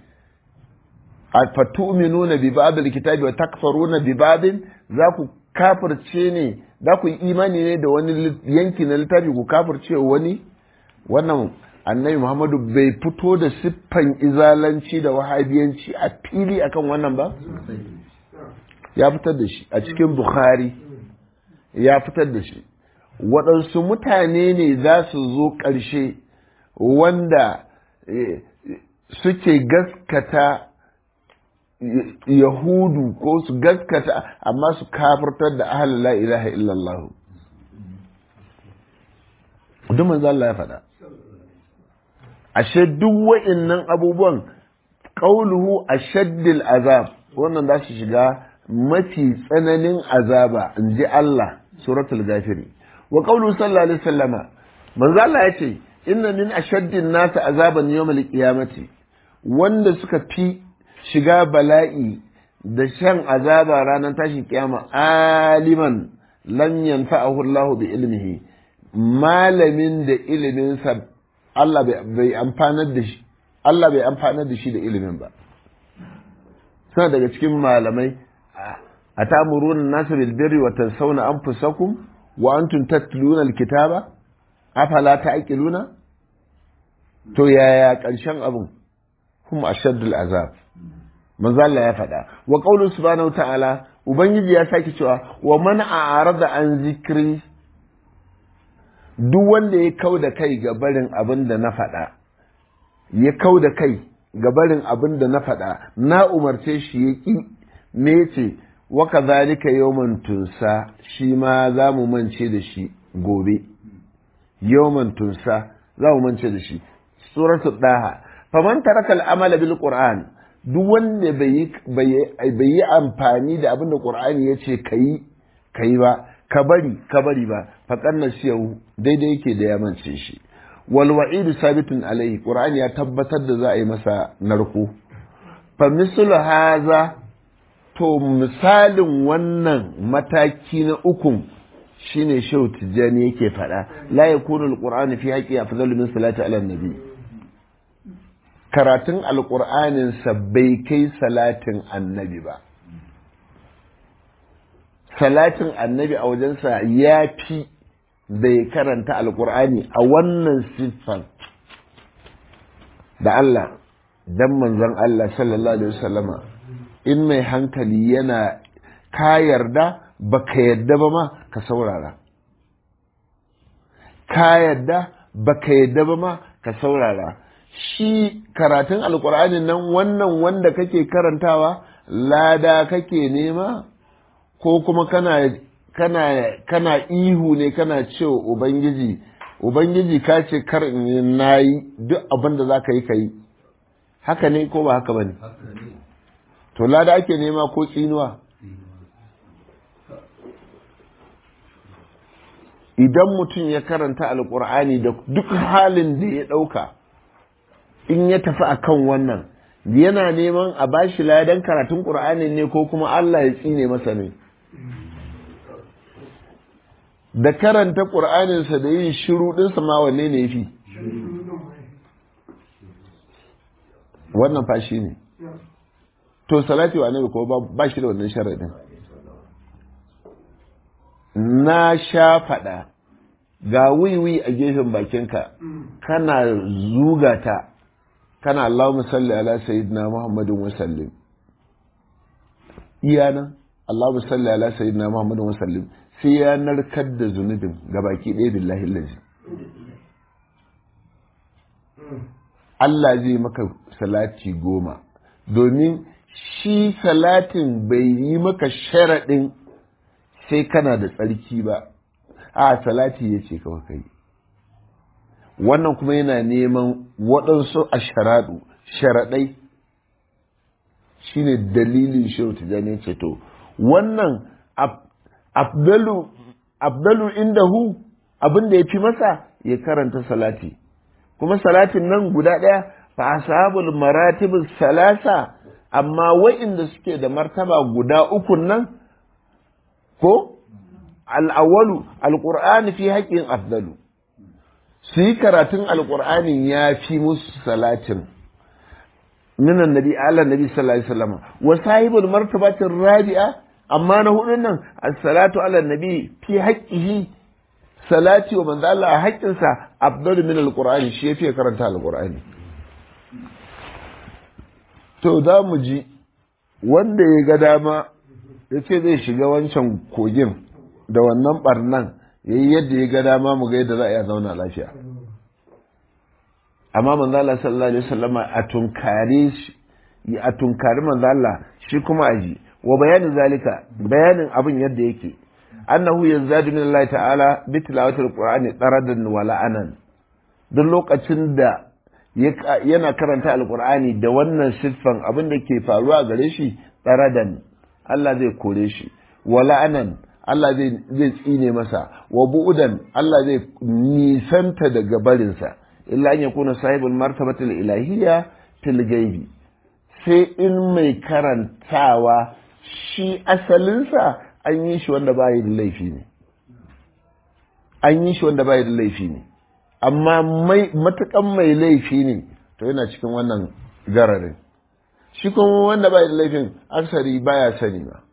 afatu'minuna bi ba'd alkitabi wa takfuruna bi ba'd za ku kafirce ne za ku yi imani ne da wani yanki na littafi ku kafirce wani wannan annabi muhammadu bai fito da siffan izalanci da wahabiyanci a fili akan wannan ba ya fitar da shi a cikin bukhari ya fitar da shi waɗansu mutane ne za su zo ƙarshe wanda suke gaskata yahudu ko su gaskata amma su kafirtar da ahalin la ilaha illallah duk manzo Allah ya faɗa ashe duk wa'innan abubuwan qauluhu ashaddil azab wannan za su shiga mafi tsananin azaba in ji Allah suratul gafiri wa qauluhu sallallahu alaihi wasallama manzo Allah ya ce inna min ashaddin nasi azaban yawmal qiyamati wanda suka fi shiga bala'i da shan azaba ranar tashin kiyama aliman lam yanfa'ahu Allah bi ilmihi malamin da iliminsa Allah bai amfanar da shi Allah bai amfanar da shi da ilimin ba suna daga cikin malamai a tamuruna nasu bil birri wa tansawna anfusakum wa antum tatluna alkitaba afala ta'qiluna to yaya karshen abun hum ashaddul azab manzo Allah ya faɗa wa qawlu subhanahu ta'ala ubangiji ya sake cewa wa man a'rada an zikri duk wanda ya kau da kai ga barin abin da na faɗa ya kau da kai ga barin abin da na faɗa na umarce shi ya ƙi me ce wa kazalika yawman tunsa shi ma za mu mance da shi gobe yawman tunsa za mu mance da shi suratu daha faman taraka al'amala bil qur'an duk wanda bai yi amfani da abin da qur'ani ya ce kayi kayi ba ka bari ka bari ba faƙar na siyahu daidai yake da ya mance shi wal wa'idu sabitun alaihi qur'ani ya tabbatar da za a yi masa narko fa mislu haza to misalin wannan mataki na ukun shine shehu tijjani yake faɗa la yakunu alqur'anu fi haqqi afdalu min salati ala nabi karatun alqur'anin sa bai kai salatin annabi ba salatin annabi a wajensa ya fi bai karanta alkur'ani a wannan siffar da Allah dan manzon Allah sallallahu alaihi wasallama in mai hankali yana ka yarda baka yarda ba ma ka saurara ka yarda baka yarda ba ma ka saurara shi karatun alkur'ani nan wannan wanda kake karantawa lada kake nema ko kuma kana kana kana ihu ne kana cewa ubangiji ubangiji ka ce kar in nayi duk abin da zaka yi kai haka ne ko ba haka bane to lada ake nema ko tsinuwa idan mutum ya karanta alkur'ani da duk halin da ya ɗauka in ya tafi akan wannan yana neman a bashi ladan karatun ƙur'ani ne ko kuma Allah ya tsine masa ne da karanta ƙur'aninsa da yin shiru ɗinsa ma wanne ne fi wannan fashi ne to salati wa annabi ko ba shi da wannan sharaɗin na sha faɗa ga wiwi a gefen bakinka kana zugata kana Allahumma salli ala sayyidina Muhammadin wa sallim iyanan Allahumma salli ala sayyidina Muhammadin wa sallim sai ya narkar da zunubin ga baki ɗaya billahi lazi Allah zai maka salati goma domin shi salatin bai yi maka sharaɗin sai kana da tsarki ba a salati ya ce kawai kai wannan kuma yana neman waɗansu a sharaɗu sharaɗai shine dalilin shehu tijjani ce to wannan abdalu abdalu indahu abin da ya fi masa ya karanta salati kuma salatin nan guda ɗaya fa ashabul maratibus salasa amma wa'inda suke da martaba guda uku nan ko al'awwalu alqur'ani fi haqqin afdalu su yi karatun alqur'anin ya fi musu salatin min annabi ala nabi sallallahu alaihi wasallam wa sahibul martabatir rabi'a amma na hudun nan as-salatu ala nabi fi haqqihi salati wa manzo Allah a haƙƙinsa afdalu min alqur'ani shi yafi karanta alqur'ani to za mu ji wanda ya ga dama ya ce zai shiga wancan kogin da wannan barnan ya yi yadda ya ga dama mu ga yadda za a iya zauna lafiya amma manzo Allah sallallahu alaihi wasallama a tunkare shi a tunkari manzo Allah shi kuma aji wa bayanin zalika bayanin abin yadda yake annahu yanzadu min Allah ta'ala bi tilawatil qur'ani daradan wa la'anan duk lokacin da yana karanta alqur'ani da wannan siffan abin da ke faruwa gare shi daradan Allah zai kore shi wa la'anan Allah zai tsine masa wa bu'udan Allah zai nisanta daga barinsa illa an yakuna sahibul martabatil ilahiyya fil gaibi sai in mai karantawa shi asalinsa an yi shi wanda ba da laifi ne an yi shi wanda ba da laifi ne amma mai matukan mai laifi ne to yana cikin wannan gararin shi kuma wanda ba da laifin aksari baya sani ba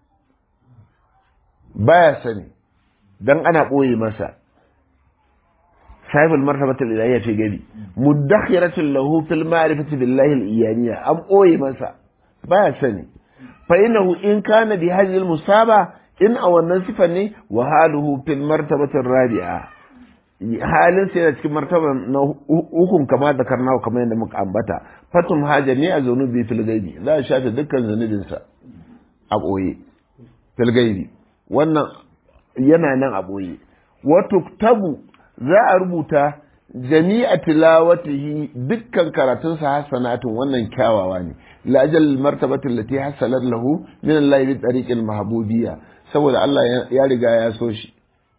baya sani dan ana ɓoye masa sahibul martabatul ilahiyya fi gabi mudakhiratul lahu fil ma'rifati billahi al-iyaniyya an ɓoye masa baya sani fa innahu in kana bi hadhihi al-musaba in a wannan sifan ne wa haluhu fil martabatir rabi'a halin sai da cikin martaba na hukun kama da karnawa kamar yadda muka ambata fatum haja ne a zunubi fil gaibi za a shafe dukkan zunubinsa a ɓoye fil gaibi wannan yana nan a ɓoye wato tabu za a rubuta jami'a tilawatihi dukkan karatunsa hasanatun wannan kyawawa ne lajal martabatin lati hasalat lahu min Allah bi tariqil mahbubiyya saboda Allah ya riga ya so shi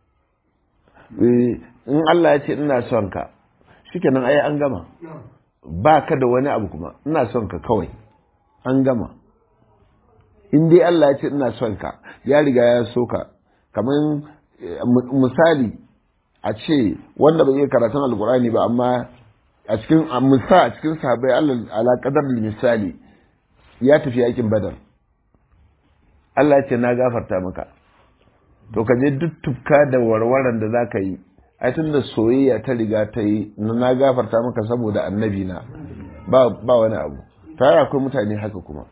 in Allah ya ce ina son ka shikenan ai an gama ba ka da wani abu kuma ina son ka kawai an gama in dai Allah ya ce ina son ka ya riga ya so ka kamar misali a ce wanda bai iya karatun alkurani ba amma a cikin musa a cikin sahabbai Allah ala kadar misali ya tafi yakin badar Allah ya ce na gafarta maka to ka je duk tufka da warwaran da za ka yi ai tun da soyayya ta riga ta yi na gafarta maka saboda annabi na ba wani abu tare akwai mutane haka kuma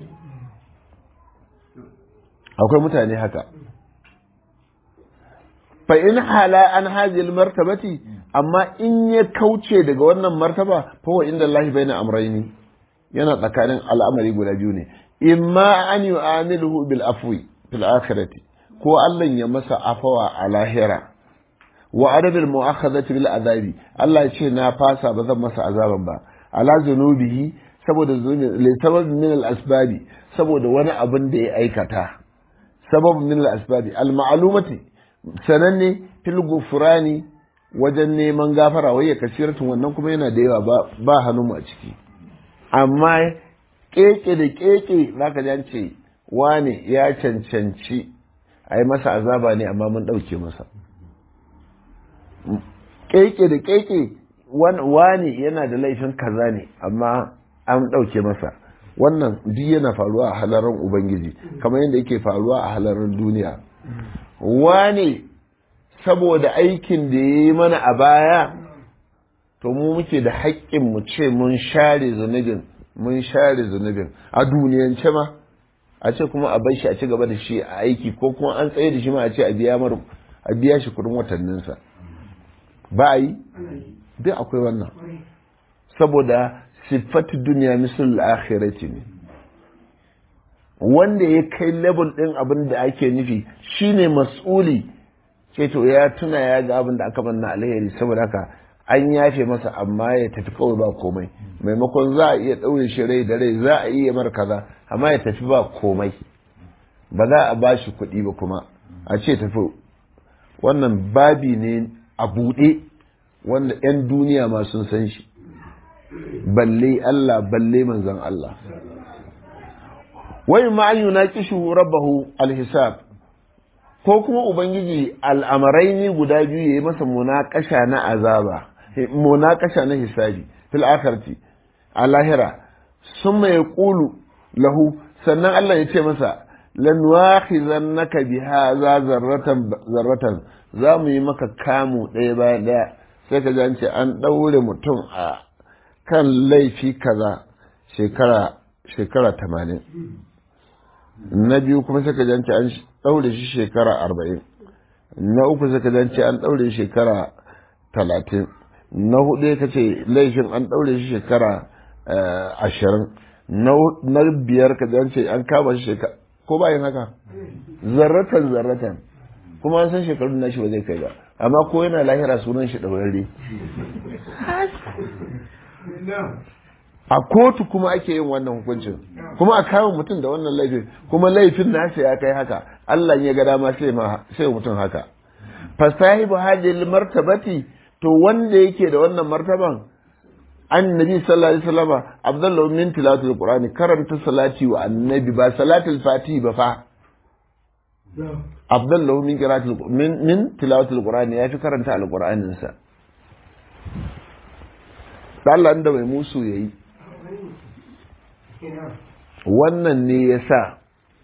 akwai mutane haka fa in hala an hajil martabati amma in ya kauce daga wannan martaba fa wa inda Allah baina amrayni yana tsakanin al'amari guda biyu ne imma an yu'amiluhu bil afwi fil akhirati ko Allah ya masa afawa a lahira wa adabil mu'akhadhati bil azabi Allah ya ce na fasa ba zan masa azaban ba ala zunubihi saboda zunubi li sabab min al asbabi saboda wani abin da ya aikata sabab min al asbabi al ma'lumati sananne fil gufrani wajen neman gafara wai ya kasiratun wannan kuma yana da yawa ba hannun mu a ciki amma keke da keke zaka ji an ce wane ya cancanci a yi masa azaba ne amma mun ɗauke masa keke da keke wane yana da laifin kaza ne amma an ɗauke masa wannan duk yana faruwa a halarar ubangiji kamar yadda yake faruwa a halarar duniya wane saboda aikin da ya yi mana a baya to mu muke da haƙƙin mu ce mun share zunubin mun share zunubin a duniyance ma a ce kuma a bar shi a ci gaba da shi a aiki ko kuma an tsaye da shi ma a ce a biya mar a biya shi kudin watanninsa ba a yi duk akwai wannan saboda siffatu duniya misal akhirati ne wanda ya kai level din abin da ake nufi shine mas'uli ce to ya tuna ya ga abin da aka manna alheri saboda haka an yafe masa amma ya tafi kawai ba komai maimakon za a iya ɗaure shi rai da rai za a iya mar kaza amma ya tafi ba komai ba za a ba shi kuɗi ba kuma a ce tafi wannan babi ne a buɗe wanda 'yan duniya ma sun san shi balle Allah balle manzon Allah wai ma an yunaqishu rabbahu alhisab ko kuma ubangiji al'amarai ne guda biyu yayi masa munakasha na azaba munakasha na hisabi fil akhirati a lahira summa yaqulu lahu sannan Allah ya ce masa lan wakhizannaka bi hadha zarratan zarratan za mu yi maka kamu ɗaya bayan ɗaya sai ka ji ce an ɗaure mutum a kan laifi kaza shekara shekara tamanin na biyu kuma sai ka ji an ɗaure shi shekara arba'in na uku sai ka ji an ɗaure shi shekara talatin na hudu ka ce laifin an ɗaure shi shekara ashirin na biyar ka ce an kama shi shekara ko bayan haka zarratan zarratan kuma an san shekarun nashi ba zai kai ba amma ko yana lahira sunan shi ɗaurarre a kotu kuma ake yin wannan hukuncin kuma a kama mutum da wannan laifin kuma laifin nasa ya kai haka Allah ya ga dama sai mutum haka fasahibu hadil martabati to wanda yake da wannan martaban annabi sallallahu alaihi wasallam abdullahu min tilawatul qur'ani karanta salati wa annabi ba salatul fati ba fa abdullahu min qira'atul min min tilawatul qur'ani yafi karanta alqur'anin sa Allah da mai musu yayi wannan ne yasa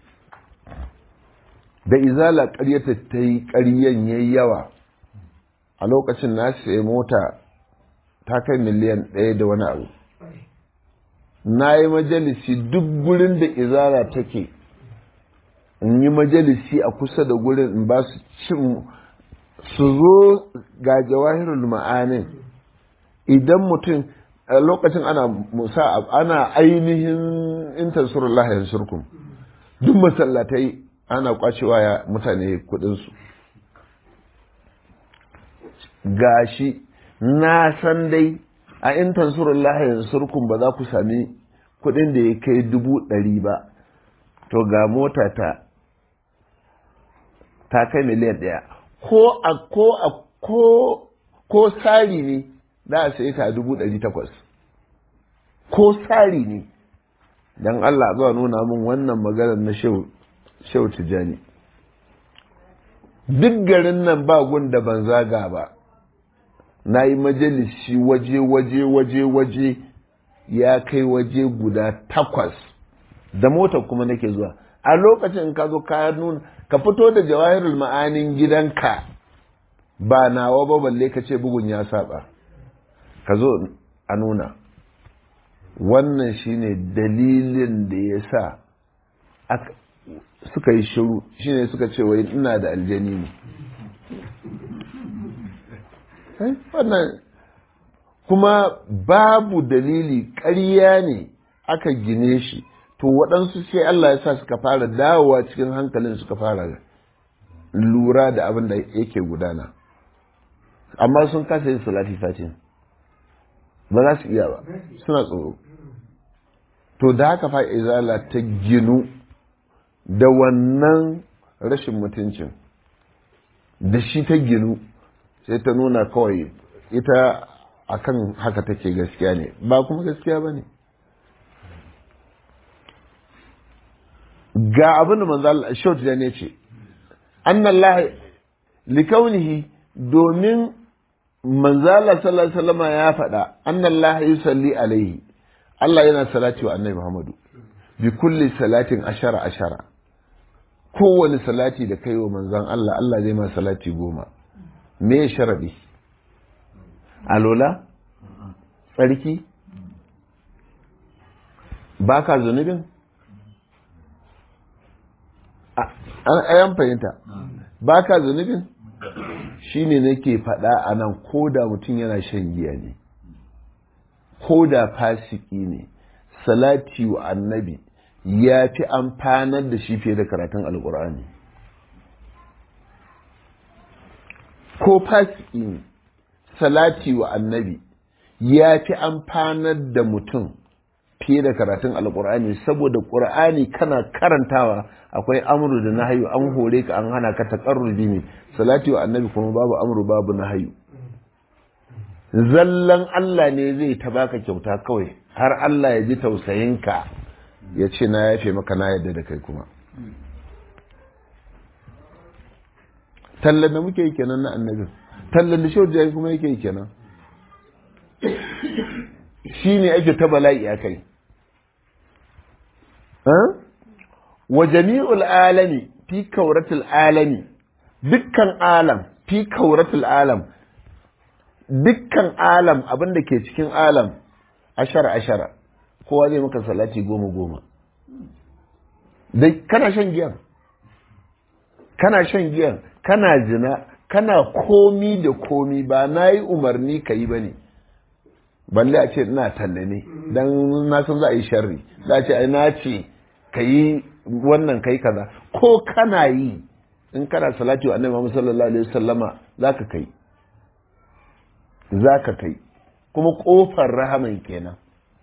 da izala ƙaryata ta yi ƙaryen yayi yawa a lokacin na sai mota ta kai miliyan ɗaya da wani abu na yi majalisi duk gurin da izara take in yi majalisi a kusa da gurin in ba su cin su zo ga jawahirul ma'anin idan mutum a lokacin ana musa ana ainihin intansurullah yansurkum duk masallatai ana kwacewa ya mutane kudinsu gashi na san dai a in tansurullah yansurkum ba za ku sami kuɗin da ya kai dubu ɗari ba to ga mota ta ta kai miliyan ɗaya ko a ko a ko ko sari ne za a sai ta dubu ɗari takwas ko sari ne don Allah zuwa nuna min wannan maganar na shehu tijjani duk garin nan ba gun da ban zaga ba na yi majalisi waje waje waje waje ya kai waje guda takwas da motar kuma nake zuwa a lokacin ka zo ka nuna ka fito da jawahirul ma'anin gidanka ba nawa ba balle ka ce bugun ya saba ka zo a nuna wannan shine dalilin da ya sa suka yi shiru shine suka ce wai ina da aljani ne wannan kuma babu dalili ƙarya ne aka gine shi to waɗansu sai Allah ya sa suka fara dawowa cikin hankalin suka fara lura da abin da yake gudana amma sun kasa yin salati fatin ba za su iya ba suna tsoro to da haka fa izala ta ginu da wannan rashin mutuncin da shi ta ginu sai ta nuna kawai ita akan haka take gaskiya ne ba kuma gaskiya ba ne ga abin da manzo shaut da ne ce annallah likaunihi domin manzala sallallahu alaihi wasallam ya faɗa annallah yusalli alaihi Allah yana salati wa annabi Muhammadu bi kulli salatin ashara ashara kowane salati da kai wa manzon Allah Allah zai ma salati goma me sharadi alola tsarki baka zunubin an fahimta baka zunubin shine nake faɗa a nan ko da mutum yana shan giya ne ko da fasiki ne salati wa annabi ya fi amfanar da shi fiye da karatun alkur'ani ko fasiki ne salati wa annabi ya fi amfanar da mutum fiye da karatun alkur'ani saboda ƙur'ani kana karantawa akwai amru da nahayu an hore ka an hana ka taƙarrubi ne salati wa annabi kuma babu amru babu nahayu zallan Allah ne zai ta baka kyauta kawai har Allah ya ji tausayinka ya ce na yafe maka na yadda da kai kuma tallan da muke yi kenan na annabi tallan da shi kuma yake yi kenan shi ne ake ta bala'i a kai wa jami'ul alami fi kauratul alami dukkan alam fi kauratul alam dukkan alam abin da ke cikin alam ashara ashara kowa zai maka salati goma goma dai kana shan giyan kana shan giyan kana zina kana komi da komi ba na yi umarni ka yi ba ne balle a ce ina talle ne dan na san za a yi sharri za a ce ai na ce ka yi wannan kai kaza ko kana yi in kana salati wa annabi Muhammad sallallahu alaihi wasallama zaka kai zaka kai kuma kofar rahaman kenan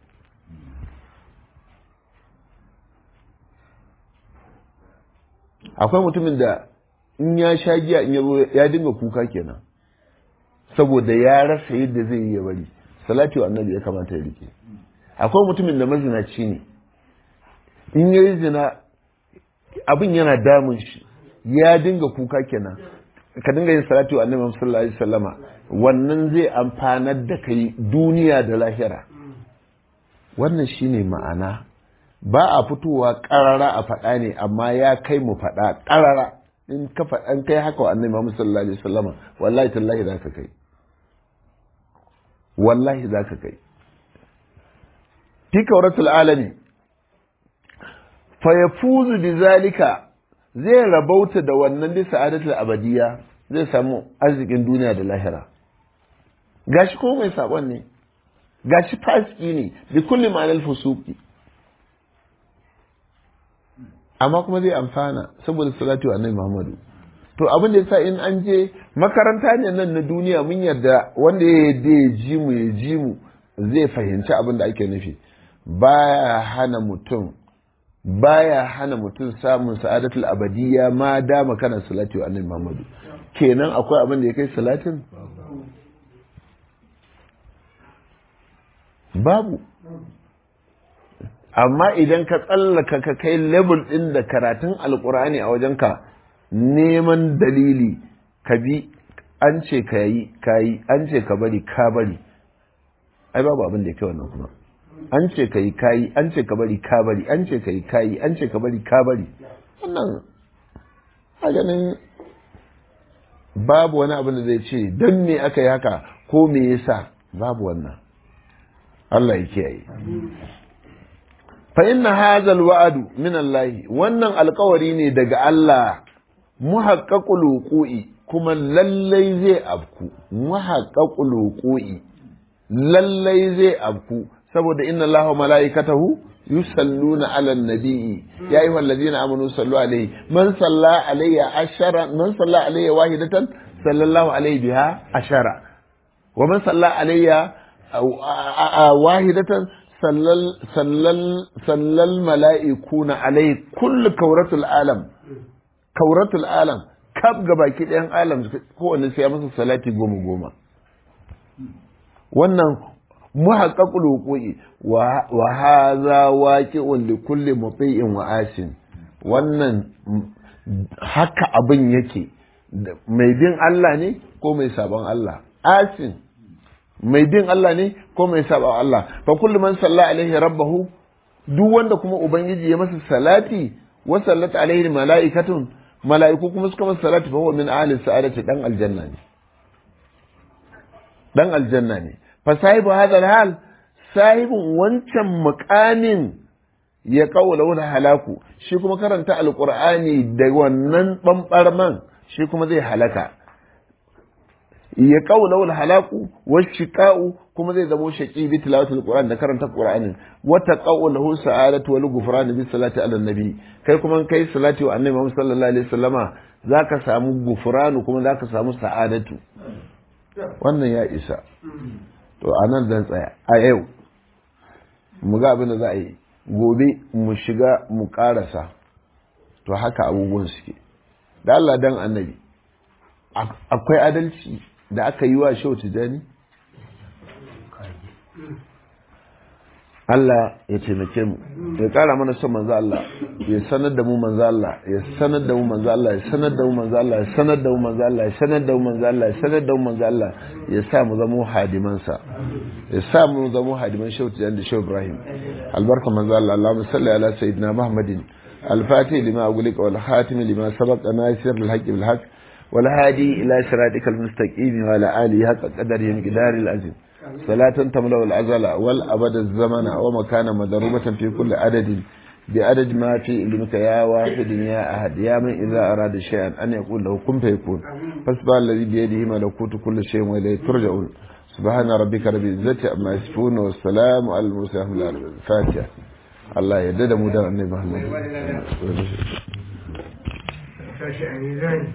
akwai mutumin da in ya sha giya in yabo ya dinga kuka kenan saboda ya rasa yadda zai yi ya bari salati wa annabi ya kamata ya rike akwai mutumin da mazinaci ne in ya yi zina abin yana damun shi ya dinga kuka kenan ka dinga yin salati wa annabi sallallahu alaihi wasallama wannan zai amfanar da kai duniya da lahira wannan shine ma'ana ba a fitowa karara a faɗa ne amma ya kai mu faɗa karara in ka faɗan kai haka wa annabi Muhammad sallallahu alaihi wasallama wallahi tallahi za ka kai wallahi za ka kai fi kauratul alami fa yafuzu bi zalika zai rabauta da wannan bi sa'adatul abadiya zai samu arzikin duniya da lahira gashi ko mai sabon ne gashi fasiki ne bi kulli ma'anal fusuki amma kuma zai amfana saboda salatu annabi Muhammadu to abin da yasa in an je makaranta ne nan na duniya mun yarda wanda ya yarda ya ji mu ya ji mu zai fahimci abin da ake nufi baya hana mutum baya hana mutum samun sa'adatul abadiyya ma dama kana salatu annabi Muhammadu kenan akwai abin da ya kai salatin babu amma idan ka tsallaka ka kai level ɗin da karatun alkur'ani a wajenka neman dalili ka bi an ce ka yi ka yi an ce ka bari ka bari ai babu abin da ya kai wannan kuma an ce ka yi ka yi an ce ka bari ka bari an ce ka yi ka yi an ce ka bari ka bari wannan a ganin babu wani abin da zai ce don me aka yi haka ko me yasa babu wannan Allah ya kiyaye fa inna hadha alwa'du min Allah wannan alkawari ne daga Allah muhaqqaqul wuqu'i kuma lallai zai afku muhaqqaqul wuqu'i lallai zai afku saboda inna Allah wa malaikatahu yusalluna ala nabiyyi ya ayyuhal ladina amanu sallu alayhi man salla alayya ashara man salla alayya wahidatan sallallahu alayhi biha ashara wa man salla alayya wahidatan sallal mala'ikuna alai kullu kauratul alam kauratul alam kaf ga baki ɗayan alam kowanne sai ya masa salati goma goma wannan muhaqqaqul wuqu'i wa hadha waqi'un li kulli muti'in wa asin wannan haka abin yake mai bin Allah ne ko mai sabon Allah asin mai bin Allah ne ko mai saba Allah fa kullu man salla alaihi rabbahu duk wanda kuma ubangiji ya masa salati wa sallata alaihi malaikatun malaiku kuma suka masa salati fa huwa min ahli sa'adati dan aljanna ne dan aljanna ne fa sahibu hadha hal sahibun wancan muqamin ya kaula wani halaku shi kuma karanta alqur'ani da wannan bambarman shi kuma zai halaka ya kaula wal halaku wa shiqa'u kuma zai zamo shaqi bi tilawatil qur'an da karanta qur'anin wa taqawul lahu sa'adatu wal ghufran bi salati ala nabi kai kuma kai salati wa annabi Muhammad sallallahu alaihi wasallama zaka samu gufranu kuma zaka samu sa'adatu wannan ya isa to anan dan tsaya a yau mu ga abin da za a yi gobe mu shiga mu karasa to haka abubuwan suke da Allah dan annabi akwai adalci da aka yi wa shau tijani Allah ya taimake mu ya kara mana son manzo Allah ya sanar da mu manzo Allah ya sanar da mu manzo Allah ya sanar da mu manzo Allah ya sanar da mu manzo Allah ya sanar da mu manzo Allah ya sanar da mu manzo Allah ya sa mu zama hadiman sa ya sa mu zama hadiman shau tijani da shau Ibrahim albarka manzo Allah Allahumma salli ala sayyidina Muhammadin الفاتح لما أقولك والخاتم لما سبق ناصر الحق بالحق والهادي إلى صراطك المستقيم وعلى آله حق قدره مقدار العزيز صلاة تملأ الأزل والأبد الزمن ومكان مضروبة في كل عدد بعدد ما في علمك يا واحد يا أحد يا من إذا أراد شيئا أن يقول له كن فيكون فاسبح الذي بيده ملكوت كل شيء وإليه ترجعون سبحان ربك رب العزة عما يصفون والسلام على المرسلين الفاتحة الله يدد مدى النبي محمد